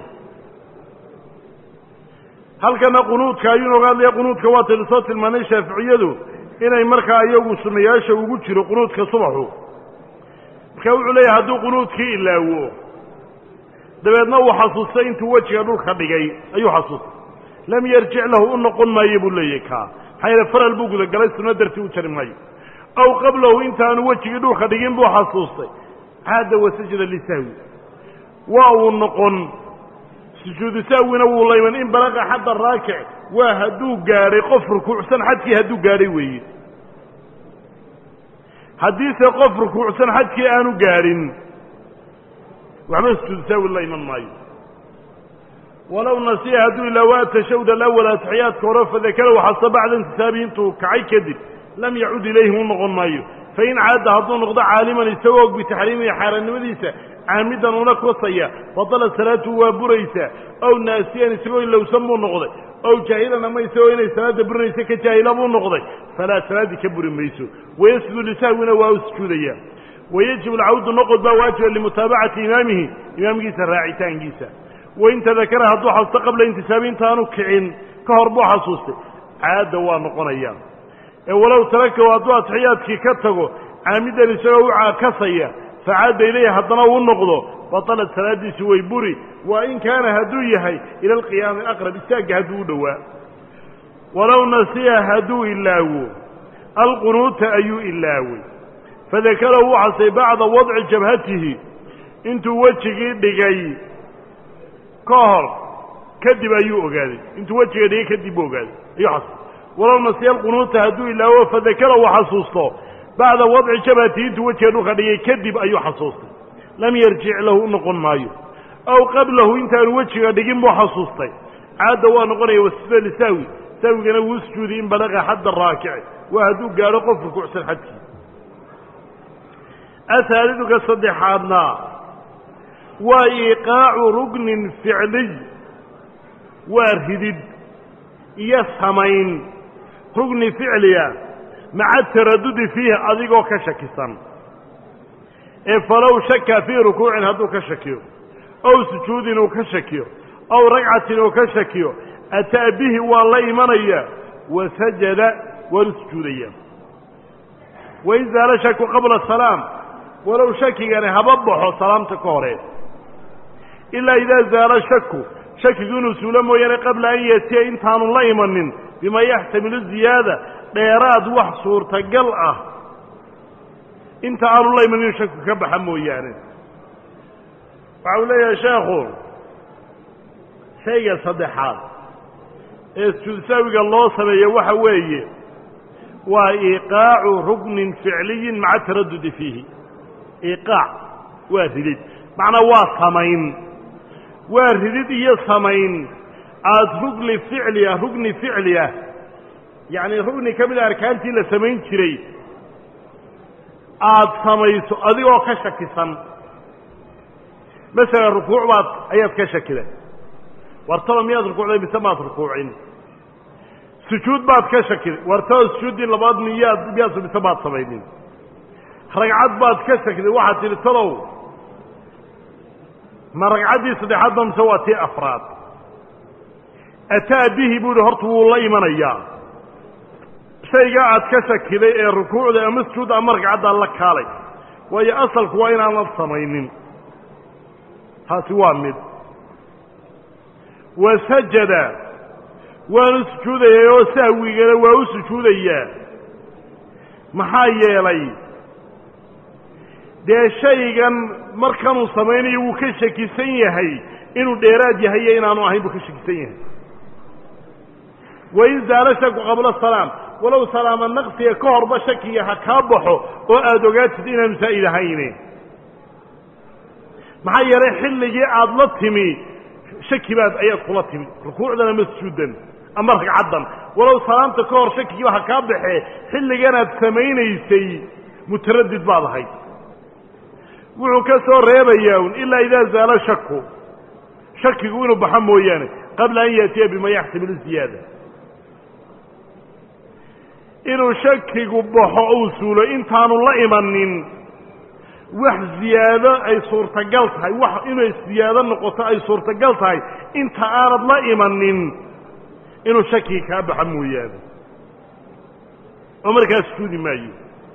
halkana qunuudka ayuu nooga hadlaya qunuudka waa taynu soo tilmaanay shaaficiyadu inay markaa iyagu sunnayaasha ugu jiro qunuudka subaxu marka wuxuu leeyahay hadduu qunuudkii ilaawo dabeedna uu xasuustay intuu wejiga dhulka dhigay ayuu xasuustay lam yarjic lahu u noqon maayo buu leeyahy kaa maxaa yeele faral buu gudagalay sunno dartii u jari maayo aw qablahu intaanu wejigii dhulka dhigin buu xasuustay caada wasajada lisahwi waa uu noqon sujuudu sahwina wuu layman in balaqa xadda raakic waa hadduu gaadhay qof rukuucsan xadkii hadduu gaadhay weeye haddiise qof rukuucsan xadkii aanu gaadhin waxba sujuudu sahwi la iman maayo walow nasiya hadduu ilaawa tashawd alawal atixiyaadka hore fadakara waxasta bacda intisaabihi intuu kacay kadib lam yacud ilayhi u noqon maayo fain caada hadduu noqdo caaliman isagoo og bitaxriimihi xaaraannimadiisa caamidan una kosaya badala salaatu waa buraysaa ow naasiyan isagoo ilowsan buu noqday ow jaahilan ama isagoo inay salaadda burinaysa ka jaahila buu noqday falaa salaaddii ka buri mayso wayasjudu lisahwina waa u sujuudaya wayajib alcawdu noqod baa waajiba limutaabacati imaamihi imaamkiisa raacitaankiisa wain tadakara hadduu xasuusto qabla intisaabi intaanu kicin ka hor buu xasuustay caadda waa noqonaya ee walow tarakahu hadduu atixiyaadkii ka tago caamidan isagoo u caakasaya facaada ilayhi haddana uu noqdo batalat salaaddiisi way buri waa in kaana hadduu yahay ila alqiyaami aqrab istaagga hadduu u dhowaa walow nasiya hadduu ilaawo alqunuuta ayuu ilaaway fadakara wuu xasay bacda wadci jabhatihi intuu wejigii dhigay ka hor kadib ayuu ogaaday intuu wejiga dhigay kadib buu ogaaday ayuu xasay walow nasiya alqunuuta hadduu ilaawo fadakara uu xasuusto bacda wadci jabhatihi intuu wejiga dhulka dhigay kadib ayuu xasuustay lam yarjic lahu u noqon maayo aw qablahu intaanu wejiga dhigin buu xasuustay caadda waa noqonaya wasjuda lisahwi sahwigana wuu sujuuday in balaqa xadda raakici waa hadduu gaadho qof rukuucsan xadkii ahaaliduka saddexaadna waa iiqaacu rugnin ficliy waa ridid iyo samayn rugni ficliya maca taradudi fiihi adigoo ka shakisan ee falow shaka fii rukuucin hadduu ka shakiyo ow sujuudin uu ka shakiyo ow ragcatin uu ka shakiyo ataa bihi waa la imanaya wa sajada waanu sujuudaya wain zaala shaku qabla salaam walow shakigani haba baxo salaamta ka hore ilaa idaa zaala shaku shakigu inuu suulo mooyaane qabla an yatiya intaanu la imanin bima yaxtamilu ziyaada dheeraad wax suurtagal ah inta aanu la imanin inuu shaku ka baxa mooyaane waxa uu leeyahay sheekhu shayga saddexaad ee sujuudsaawiga loo sameeyo waxa weeye waa iiqaacu ruknin ficliyin maca taradudi fiihi iiqaac waa ridid macnaa waa samayn waa ridid iyo samayn aada rugni ficli ah rugni ficli ah yacni rugni ka mid a arkaantii la samayn jiray aada samayso adigoo ka shakisan masalan rukuuc baad ayaad ka shakiday wartaba miyaad rukuucday mise maad rukuucin sujuud baad ka shakiday wartaba sujuuddii labaad miyaad miyaad mise maad samaynin ragcad baad ka shakiday waxaad tidhi talow ma ragcaddii saddexaad ba mise waa tii afraad ataa bihi buu ihi horta wuu la imanayaa shayga aad ka shakiday ee rukuucda ama sujuudda ama ragcaddaa la kaalay waayo asalku waa inaan la samaynin taasi waa mid wa sajada waanu sujuudayay oo sahwigana waa u sujuudayaa maxaa yeelay dee shaygan markanuu samaynayo wuu ka shakisan yahay inuu dheeraad yahay iyo inaanu ahayn buu ka shakisan yahay wain zaala shaku qabla salaam walow salaama naqsiga ka horba shakiga ha kaa baxo oo aada ogaatid inaanu saa'id ahayne maxaa yeelay xilligii aada la timi shaki baad ayaad kula timi rukuucdan ama sujuuddan ama ragcaddan walow salaamta ka hor shakigiiba ha kaa baxee xilliganaad samaynaysay mutaradid baad ahayd wuxuu ka soo reebayaa un ilaa idaa zaala shaku shakigu inuu baxo mooyaane qabla an yaatiya bima yaxtamilu ziyaada inuu shakigu baxo uu suulo intaanu la imanin wax ziyaado ay suurtagal tahay wax inay ziyaado noqoto ay suurtagal tahay inta aanad la imanin inuu shakigi kaa baxo mooyaane oo markaas suudi maayo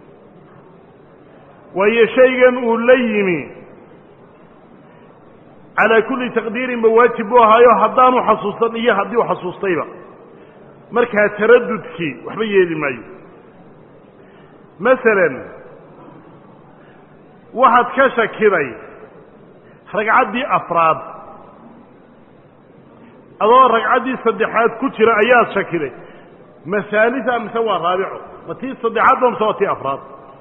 waayo shaygan uu la yimi calaa kulli taqdiirin ba waajib buu ahaayo haddaanu xasuusan iyo haddii u xasuustayba markaa taradudkii waxba yeeli maayo masalan waxaad ka shakiday ragcaddii afraad adoo ragcaddii saddexaad ku jira ayaad shakiday masaalisa mise waa raabico ma tii saddexaadba mise waa tii afraad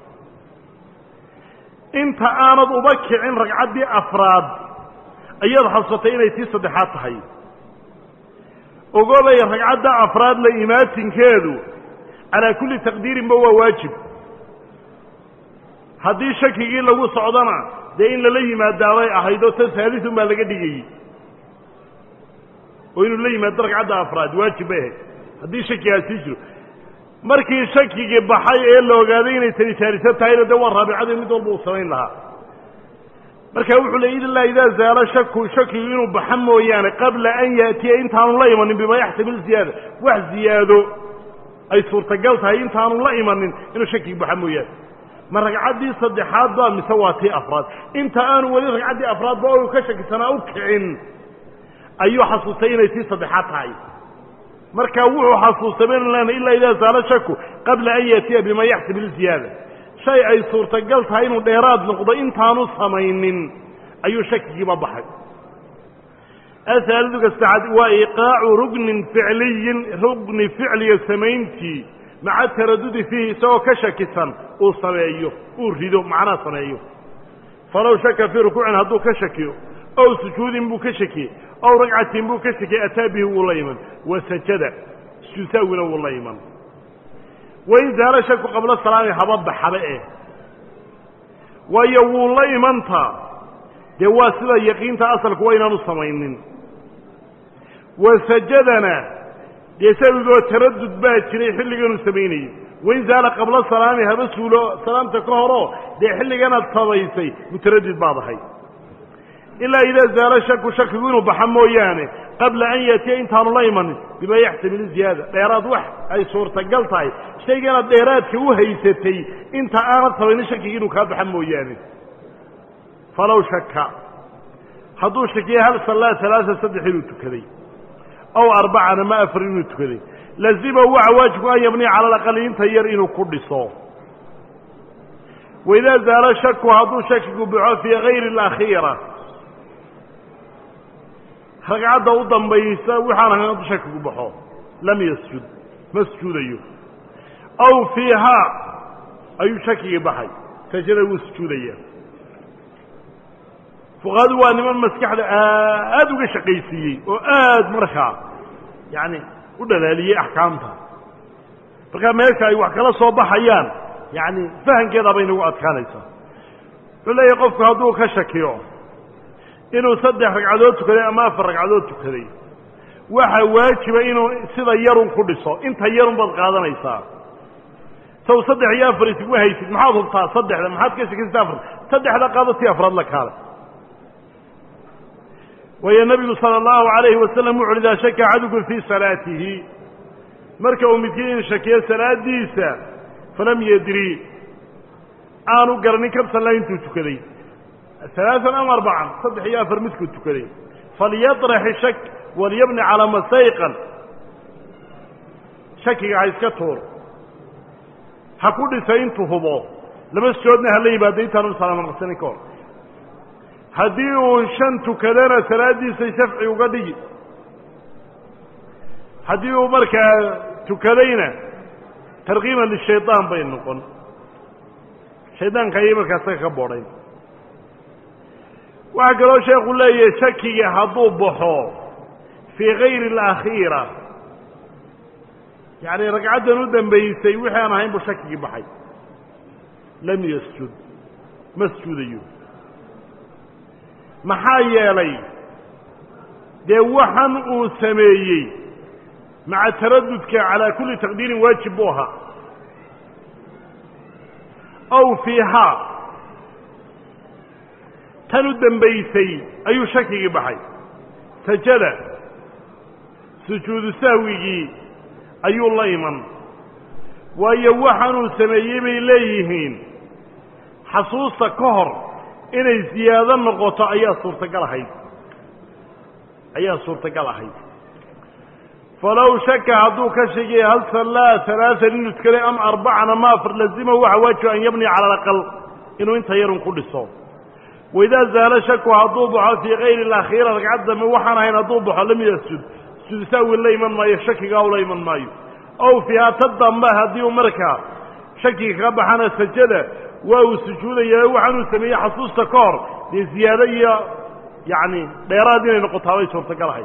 inta aanad uba kicin ragcaddii afraad ayaad xasuusatay inay tii saddexaad tahay ogobay ragcadda afraad la imaatinkeedu calaa kulli taqdiirinba waa waajib haddii shakigii lagu socdona dee in lala yimaadaabay ahayd oo tan saalisun baa laga dhigayey oo inuu la yimaado ragcadda afraad waajib bay ahayd haddii shakigaas sii jiro markii shakigii baxay ee la ogaaday inay tani saaliso tahayna dee waa raabicadii mid walba uu samayn lahaa marka wuxuu le ilaa idaa zaala shaku shakigu inuu baxa mooyaane qabla an yaatiya intaanu la imanin bima yaxtamil ziyaada wax ziyaado ay suurtagal tahay intaanu la imanin inuu shakigi baxa mooyaane ma ragcaddii saddexaad ba mise waa tii afraad inta aanu weli ragcaddii afraadba o ka shakisanaa u kicin ayuu xasuustay inay tii saddexaad tahay marka wuxuu xasuustay baynu lena ilaa idaa zaala shaku qabla an yaatiya bima yaxtamil ziyaada shay ay suurtagal tahay inuu dheeraad noqdo intaanu samaynin ayuu shakigiiba baxay ahaaliduka saddexaad waa iqaacu rugnin ficliyin rugni ficliga samayntii maca taradudi fiihi isagoo ka shakisan uu sameeyo uu rido macnaa sameeyo falow shaka fii rukuucin hadduu ka shakiyo ow sujuudin buu ka shakiyey ow ragcatin buu ka shakiyey ataa bihi wuu la iman wa sajada sujuusaawina wuu la iman wain zaala shaku qabla salaami haba baxaba eh waayo wuu la imantaa dee waa sida yaqiinta asalku waa inaanu samaynin wa sajadana dee sabigoo taradud baa jiray xilliganuu samaynayey wain zaala qabla salaami haba suulo salaamta ka horoo dee xilliganaad samaysay mutaradid baad ahay ilaa idaa zaala shaku shakigu inuu baxa mooyaane qabla an yaatiya intaanu la imanin bima yaxtamil ziyaada dheeraad wax ay suurtagal tahay shayganaad dheeraadka u haysatay inta aanad samaynin shakigi inuu kaa baxa mooyaane falow shaka hadduu shakiya hal sallaa alaaa saddex inuu tukaday ow arbacana ma afar inuu tukaday lazima waxa waajibku an yabniya cala alaqali inta yar inuu ku dhiso waidaa zaala shaku hadduu shakigu baxo fii gayri alakhiira ragcadda u dambaysa waxaan ahayn hadduu shakigu baxo lam yasjud ma sujuudayo aw fiihaa ayuu shakigii baxay sajada wuu sujuudaya fuqahadu waa niman maskaxda aad uga shaqaysiiyey oo aad markaa yacani u dhalaaliyey axkaamta markaa meesha ay wax kala soo baxayaan yacani fahankeedaa bay nagu adkaanaysaa wuxuu leeyahay qofku hadduu ka shakiyo inuu saddex ragcadood tukaday ama afar ragcadood tukaday waxa waajiba inuu sida yarun ku dhiso inta yarun baad qaadanaysaa saw saddex iyo afar isuguma haysid maxaad hubtaa saddexda maxaad ka shakisata afar saddexda qaado si afraad la kaale waayo nebigu sala allahu alayhi wasalam wuxu idaa shaka axadukum fii salaatihi marka uu midkiin shakiyo salaadiisa falam yadri aanu garanin kabsalla intuu tukaday alaaan am arbacan saddex iyo afar midkuu tukaday falyaطrax ishak walyabni calaa masayqan shakiga ha iska tuur ha ku dhisa intuu hubo laba sujoodna hala yimaado intaanu salaamo naqsanin ka hor haddii uu shan tukadana salaaddiisa shafci uga dhigi haddii uu markaa tukadayna tarkiiban lishayطaan bay noqon shaydaanka ayay markaa saga ka boodhayn waxaa kaloo sheekhu leeyahay shakiga hadduu baxo fii gayri alakhiira yacni ragcaddan u dambaysay wixii aan ahayn buu shakigii baxay lam yasjud ma sujuudayo maxaa yeelay dee waxan uu sameeyey maca taradudka calaa kulli taqdiirin waajib buu ahaa ow fiihaa tan u dambaysay ayuu shakigii baxay sajada sujuudu sahwigii ayuu la iman waayo waxaanuu sameeyey bay leeyihiin xasuusta ka hor inay ziyaado noqoto ayaa suurtagal ahayd ayaa suurtagal ahayd falow shaka hadduu ka shakiyay hal sallaa alaaan inuu tukaday am arbacan ama afar lazima waxa waajiba an yabniya cala alaqal inuu inta yarun ku dhiso waidaa zaala shaku hadduu baxo fii kayri alakhiira ragcad dambe waxaan ahayn hadduu baxo lam yasjud sujuud sahwi la iman maayo shakigaa ula iman maayo ow fiihaa ta dambe haddii uu markaa shakiga kaga baxana sajada waa uu sujuudayaa waxaanuu sameeyey xasuusta ka hor dee ziyaado iyo yacni dheeraad inay noqotaa bay suurtagal ahayd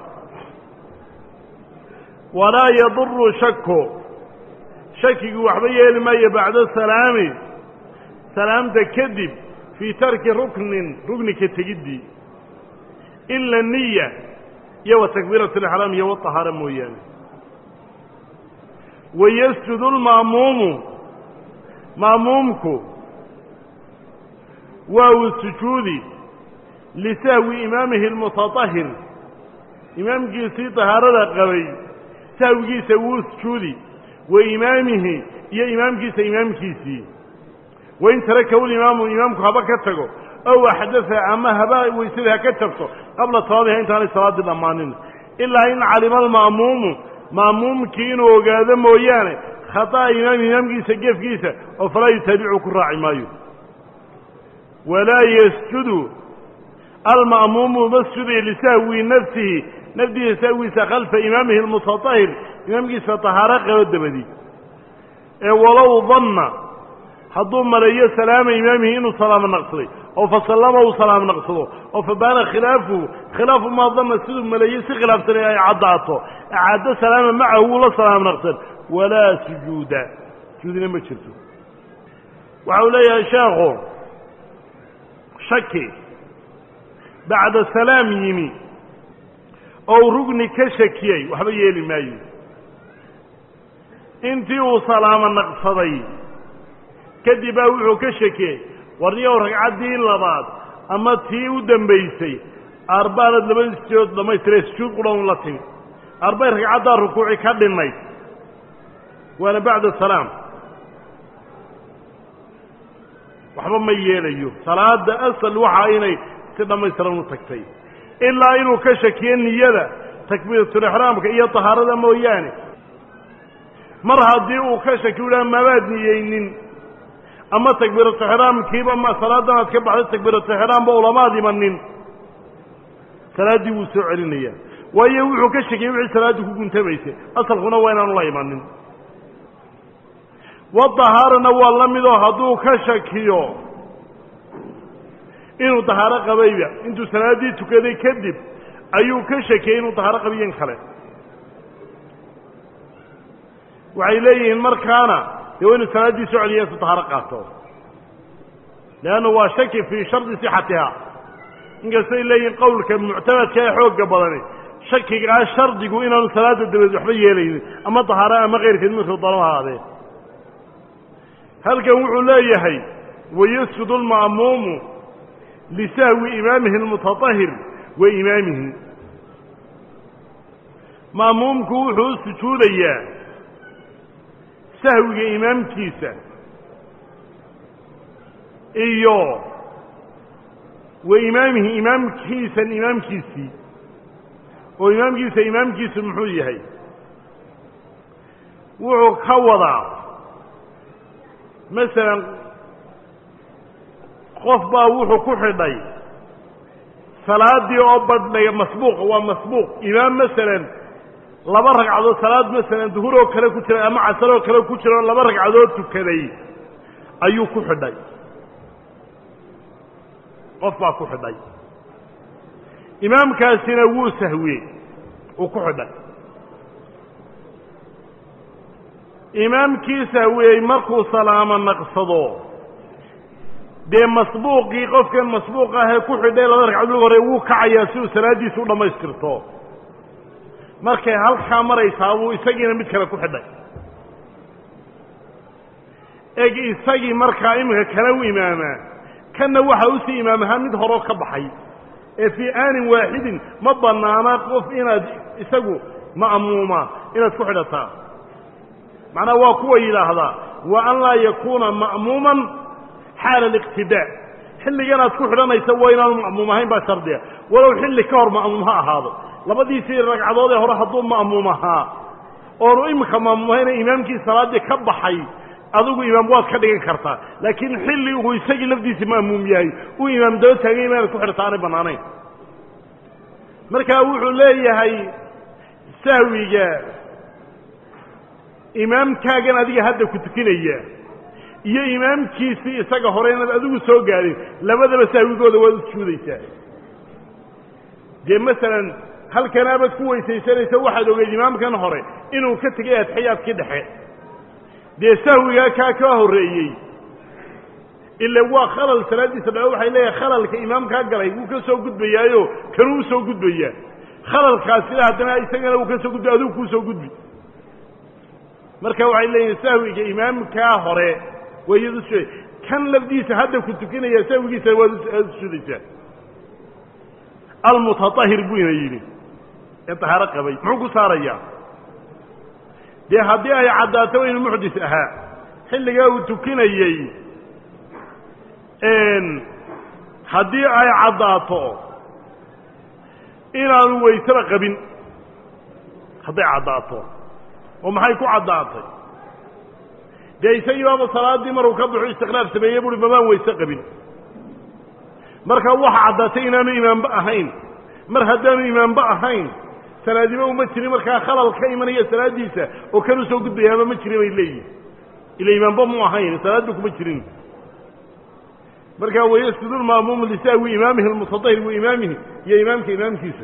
walaa yaduru shaku shakigu waxba yeeli maayo bacda salaami salaamta kadib fii tarki ruknin ruknika tegiddii ila niya iyo wa takbiirat alixraam iyo watahaara mooyaane wayasjudu lma'muumu ma'muumku waa uu sujuudi lisahwi imaamihi almutatahir imaamkiisii tahaarada qabay sahwigiisa wuu sujuudi wa imaamihi iyo imaamkiisa imaamkiisii wain tarakahu limaamu imaamku haba ka tago ow axdaa ama haba weysada ha ka tagto qabla salaadiha intaanay salaaddii dhammaanin ilaa in calima alma'muumu ma'muumkii inuu ogaado mooyaane khata'a imaam imaamkiisa gefkiisa oo falaa yutaabicu ku raaci maayo walaa yasjudu alma'muumu masjuday lisahwi nafsihi nafdiisa sahwiisa khalfa imaamihi almutatahir imaamkiisa tahaaro qabo dabadi ee walow danna hadduu maleeyo salaama imaamihi inuu salaamo naqsaday oo fa sallama uu salaamo naqsado oo fa baana khilaafuhu khilaafu maa danna siduu maleeyey si khilaafsanay ay caddaato acaaddo salaama macahu wuu la salaamo naqsan walaa sujuuda sujuudina ma jirto waxa uu leeyahay sheekhu shaki bacda salaam yimi oo rugni ka shakiyey waxba yeeli maayo intii uu salaamo naqsaday kadib baa wuxuu ka shakiyey warniyow ragcaddii labaad ama tii u dambaysay arbaanad laba sijood dhammaystire sujuud qudhan la timi arbay ragcaddaa rukuuci ka dhinnayd waana bacda salaam waxba ma yeelayo salaada asal waxa inay si dhammaystiran u tagtay ilaa inuu ka shakiyo niyada takbiiratulixraamka iyo tahaarada mooyaane mar haddii uu ka shaki u dhaha mabaad niyeynin ama takbiiratulixraamkiiba ma salaadan aad ka baxday takbiiratulixraamba ulamaad imanin salaaddii wuu soo celinaya waayo wuxuu ka shakiyey wixii salaaddii ku guntamaysay asalkuna waa inaanu la imanin wadahaarana waa la midoo hadduu ka shakiyo inuu dahaaro qabayba intuu salaaddii tukaday kadib ayuu ka shakiyey inuu dahaaro qabiyen kale waxay leeyihiin markaana dee waa inu salaaddii soo celiya intu dahaaro qaato leanna waa shaki fii shardi sixatiha inkastay leeyihiin qowlka muctamadka ee xoogga badani shakigaa shardigu inaanu salaada dabadeed waxba yeelaynin ama dahaaro ama keyrkeed midkuu dano ahaadee halkan wuxuu leeyahay wayasjudu alma'muumu lisahwi imaamihi almutatahir wa imaamihi ma'muumku wuxuu u sujuudayaa sahwiga imaamkiisa iyo wa imaamihi imaamkiisan imaamkiisii oo imaamkiisa imaamkiisu muxuu yahay wuxuu ka wadaa masalan qof baa wuxuu ku xidhay salaaddii oo badhnay masbuuqa waa masbuuq imaam masalan laba ragcadood salaad masalan duhur oo kale ku jiray ama casar oo kale ku jira oo laba ragcadood tukaday ayuu ku xidhay qof baa ku xidhay imaamkaasina wuu sahwiyey uu ku xidhay imaamkii sahwiyey markuu salaamo naqsado dee masbuuqii qofkan masbuuq ahee ku xidhay laba ragcadood hore wuu kacayaa si uu salaaddiisa u dhammaystirto markay halkaa maraysaa buu isagiina mid kale ku xidhay eg isagii markaa iminka kale u imaamaa kanna waxa usii imaam ahaan mid horoo ka baxay ee fii aanin waaxidin ma bannaana qof inaad isagu ma'muuma inaad ku xidhataa macnaha waa kuwa yidhaahdaa wa an laa yakuuna ma'muuman xaala aliqtidaa xilligan aad ku xidhanaysa waa inaanu ma'muum ahayn baa shardiga walow xilli ka hor ma'muum ha ahaado labadiisii ragcadood ee hore hadduu ma'muum ahaa oonu iminka ma'muum ahayna imaamkii salaaddii ka baxay adigu imaam waad ka dhigan kartaa laakiin xilli uu isagii lafdiisi ma'muum yahay uu imaam daba taagay inaanad ku xidhata aanay bannaanayn marka wuxuu leeyahay sahwiga imaamkaagan adiga hadda ku tukinaya iyo imaamkiisii isaga hore inaad adigu soo gaadhin labadaba sahwigooda waad u sujuudaysaa dee masalan halkan abaad ku weysaysanaysa waxaad ogeyd imaamkan hore inuu ka tegay adxiyaadkii dhexe dee sahwigaa kaa ka horreeyey ila waa khalal salaaddiisa dhaco waxay leeyahay khalalka imaamkaa galay wuu ka soo gudbayaayo kanuu usoo gudbayaa khalalkaasina haddana isagana uu ka soo gudbay adigu kuu soo gudbi marka waxay leeyihin sahwiga imaamkaa hore waa iyadu su kan lafdiisa hadda ku tukanaya sahwigiisa waad usudaysaa almutaahir buu ina yidhi ee tahaaro qabay muxuu ku saarayaa dee haddii ay caddaato inuu muxdis ahaa xilligaa uu tukinayey haddii ay caddaato inaanu waysaba qabin hadday caddaato oo maxay ku caddaatay dee isagii baaba salaaddii maruu ka baxo istiqlaaf sameeyey buuhi babaan wayse qabin marka waxa caddaatay inaanu imaanba ahayn mar haddaanu imaanba ahayn salaadiba uma jirin markaa khalal ka imanaya salaaddiisa oo kan usoo gudbayaaba ma jirin bay leeyihin ila imaanba mu ahayn salaadba kuma jirin markaa wayasjudu lma'muumu lisahwi imaamihi almutatahir wa imaamihi iyo imaamka imaamkiisa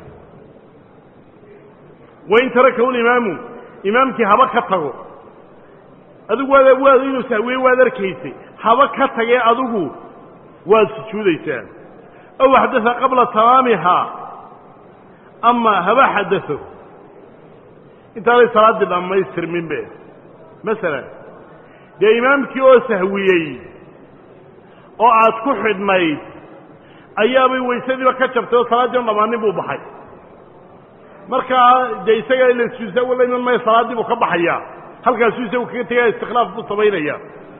wain tarakahu limaamu imaamkii haba ka tago adigu waad waad inuu sahwiye waad arkaysay haba ka tagee adigu waad sujuudaysaa aw xadasa qabla tamaamihaa ama haba xadao intaanay salaaddii dhammaystirmin be masalan dee imaamkii oo sahwiyey oo aad ku xidhnayd ayaabay waysadiiba ka jabtay oo salaaddii on dhammaanin buu baxay markaa dee isaga ila sujuudsaa wala iman maya salaaddii buu ka baxayaa halkaasuu isagu kaga tegaya istiklaaf buu samaynaya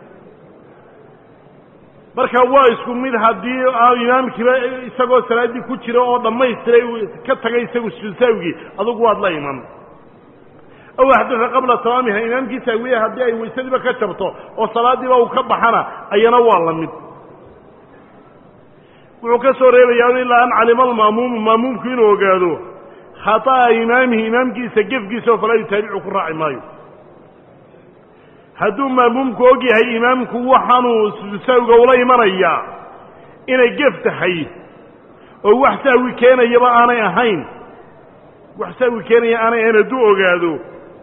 marka waa isku mid haddii imaamkiiba isagoo salaaddii ku jira oo dhammaystiray ka tagay isagu sujuudsaawigii adugu waad la iman aw axdaa qabla tamaamiha imaamkii saawiye haddii ay waysadiiba ka jabto oo salaaddiiba uu ka baxana ayana waa la mid wuxuu ka soo reebayaa ilaa an calima alma'muumu ma'muumku inuu ogaado khata'a imaamihi imaamkiisa gefkiisa oo falaa yutaabicu ku raaci maayo hadduu ma'muumku og yahay imaamku waxaanuu sahwiga ula imanayaa inay gef tahay oo wax sahwi keenayaba aanay ahayn wax sahwi keenaya aanay ahayn hadduu ogaado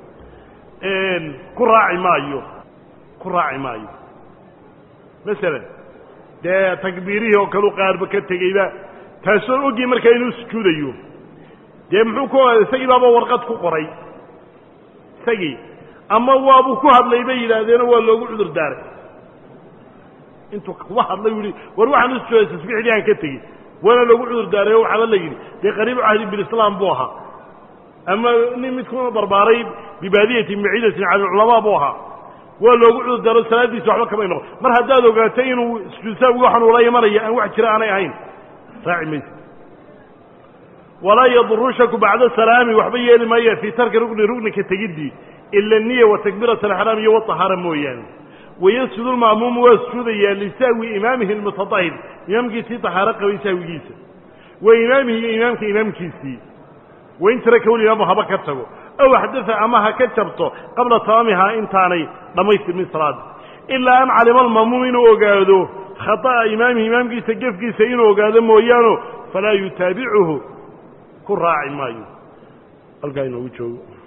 ku raaci maayo ku raaci maayo masalan dee takbiirihii oo kaleu qaarba ka tegeyba taasoo ogyi markaa inuu sujuudayo dee muxuu ku isagii baaba warqad ku qoray isagii ama waabuu ku hadlay bay yidhaahdeeno waa loogu cudur daaray intuu kuba hadlay u yihi war waxaan u sujuuday tasbiixdii aan ka tegi waana loogu cudur daaray oo waxaaba la yidhi dee qariibu cahdi bilislaam buu ahaa ama nin midkuna barbaaray bibaadiyatin baciidatin cala alculamaa buu ahaa waa loogu cudur daaro salaaddiisa waxba kamay noqon mar haddaad ogaatay inuu sujuudsaawigi waxaan ula imanaya aan wax jira aanay ahayn raaci maysa walaa yaduru shaku bacda salaami waxba yeeli maaya fii tarki rukni ruknika tegiddii ila niya wa takbiirat alxraam iyo watahaara mooyaane wayasjudu lma'muumu waa sujuudayaa lisahwi imaamihi almutatahir imaamkiisii tahaaro qabay sahwigiisa wa imaamihi iyo imaamka imaamkiisii wain tarakahu limaamu haba ka tago aw axdaa ama ha ka jabto qabla tamaamihaa intaanay dhammaystirmin salaada ilaa an calima alma'muum inuu ogaado khata'a imaamihi imaamkiisa gefkiisa inuu ogaado mooyaano falaa yutaabicuhu ku raaci maayo halkaa inoogu joogo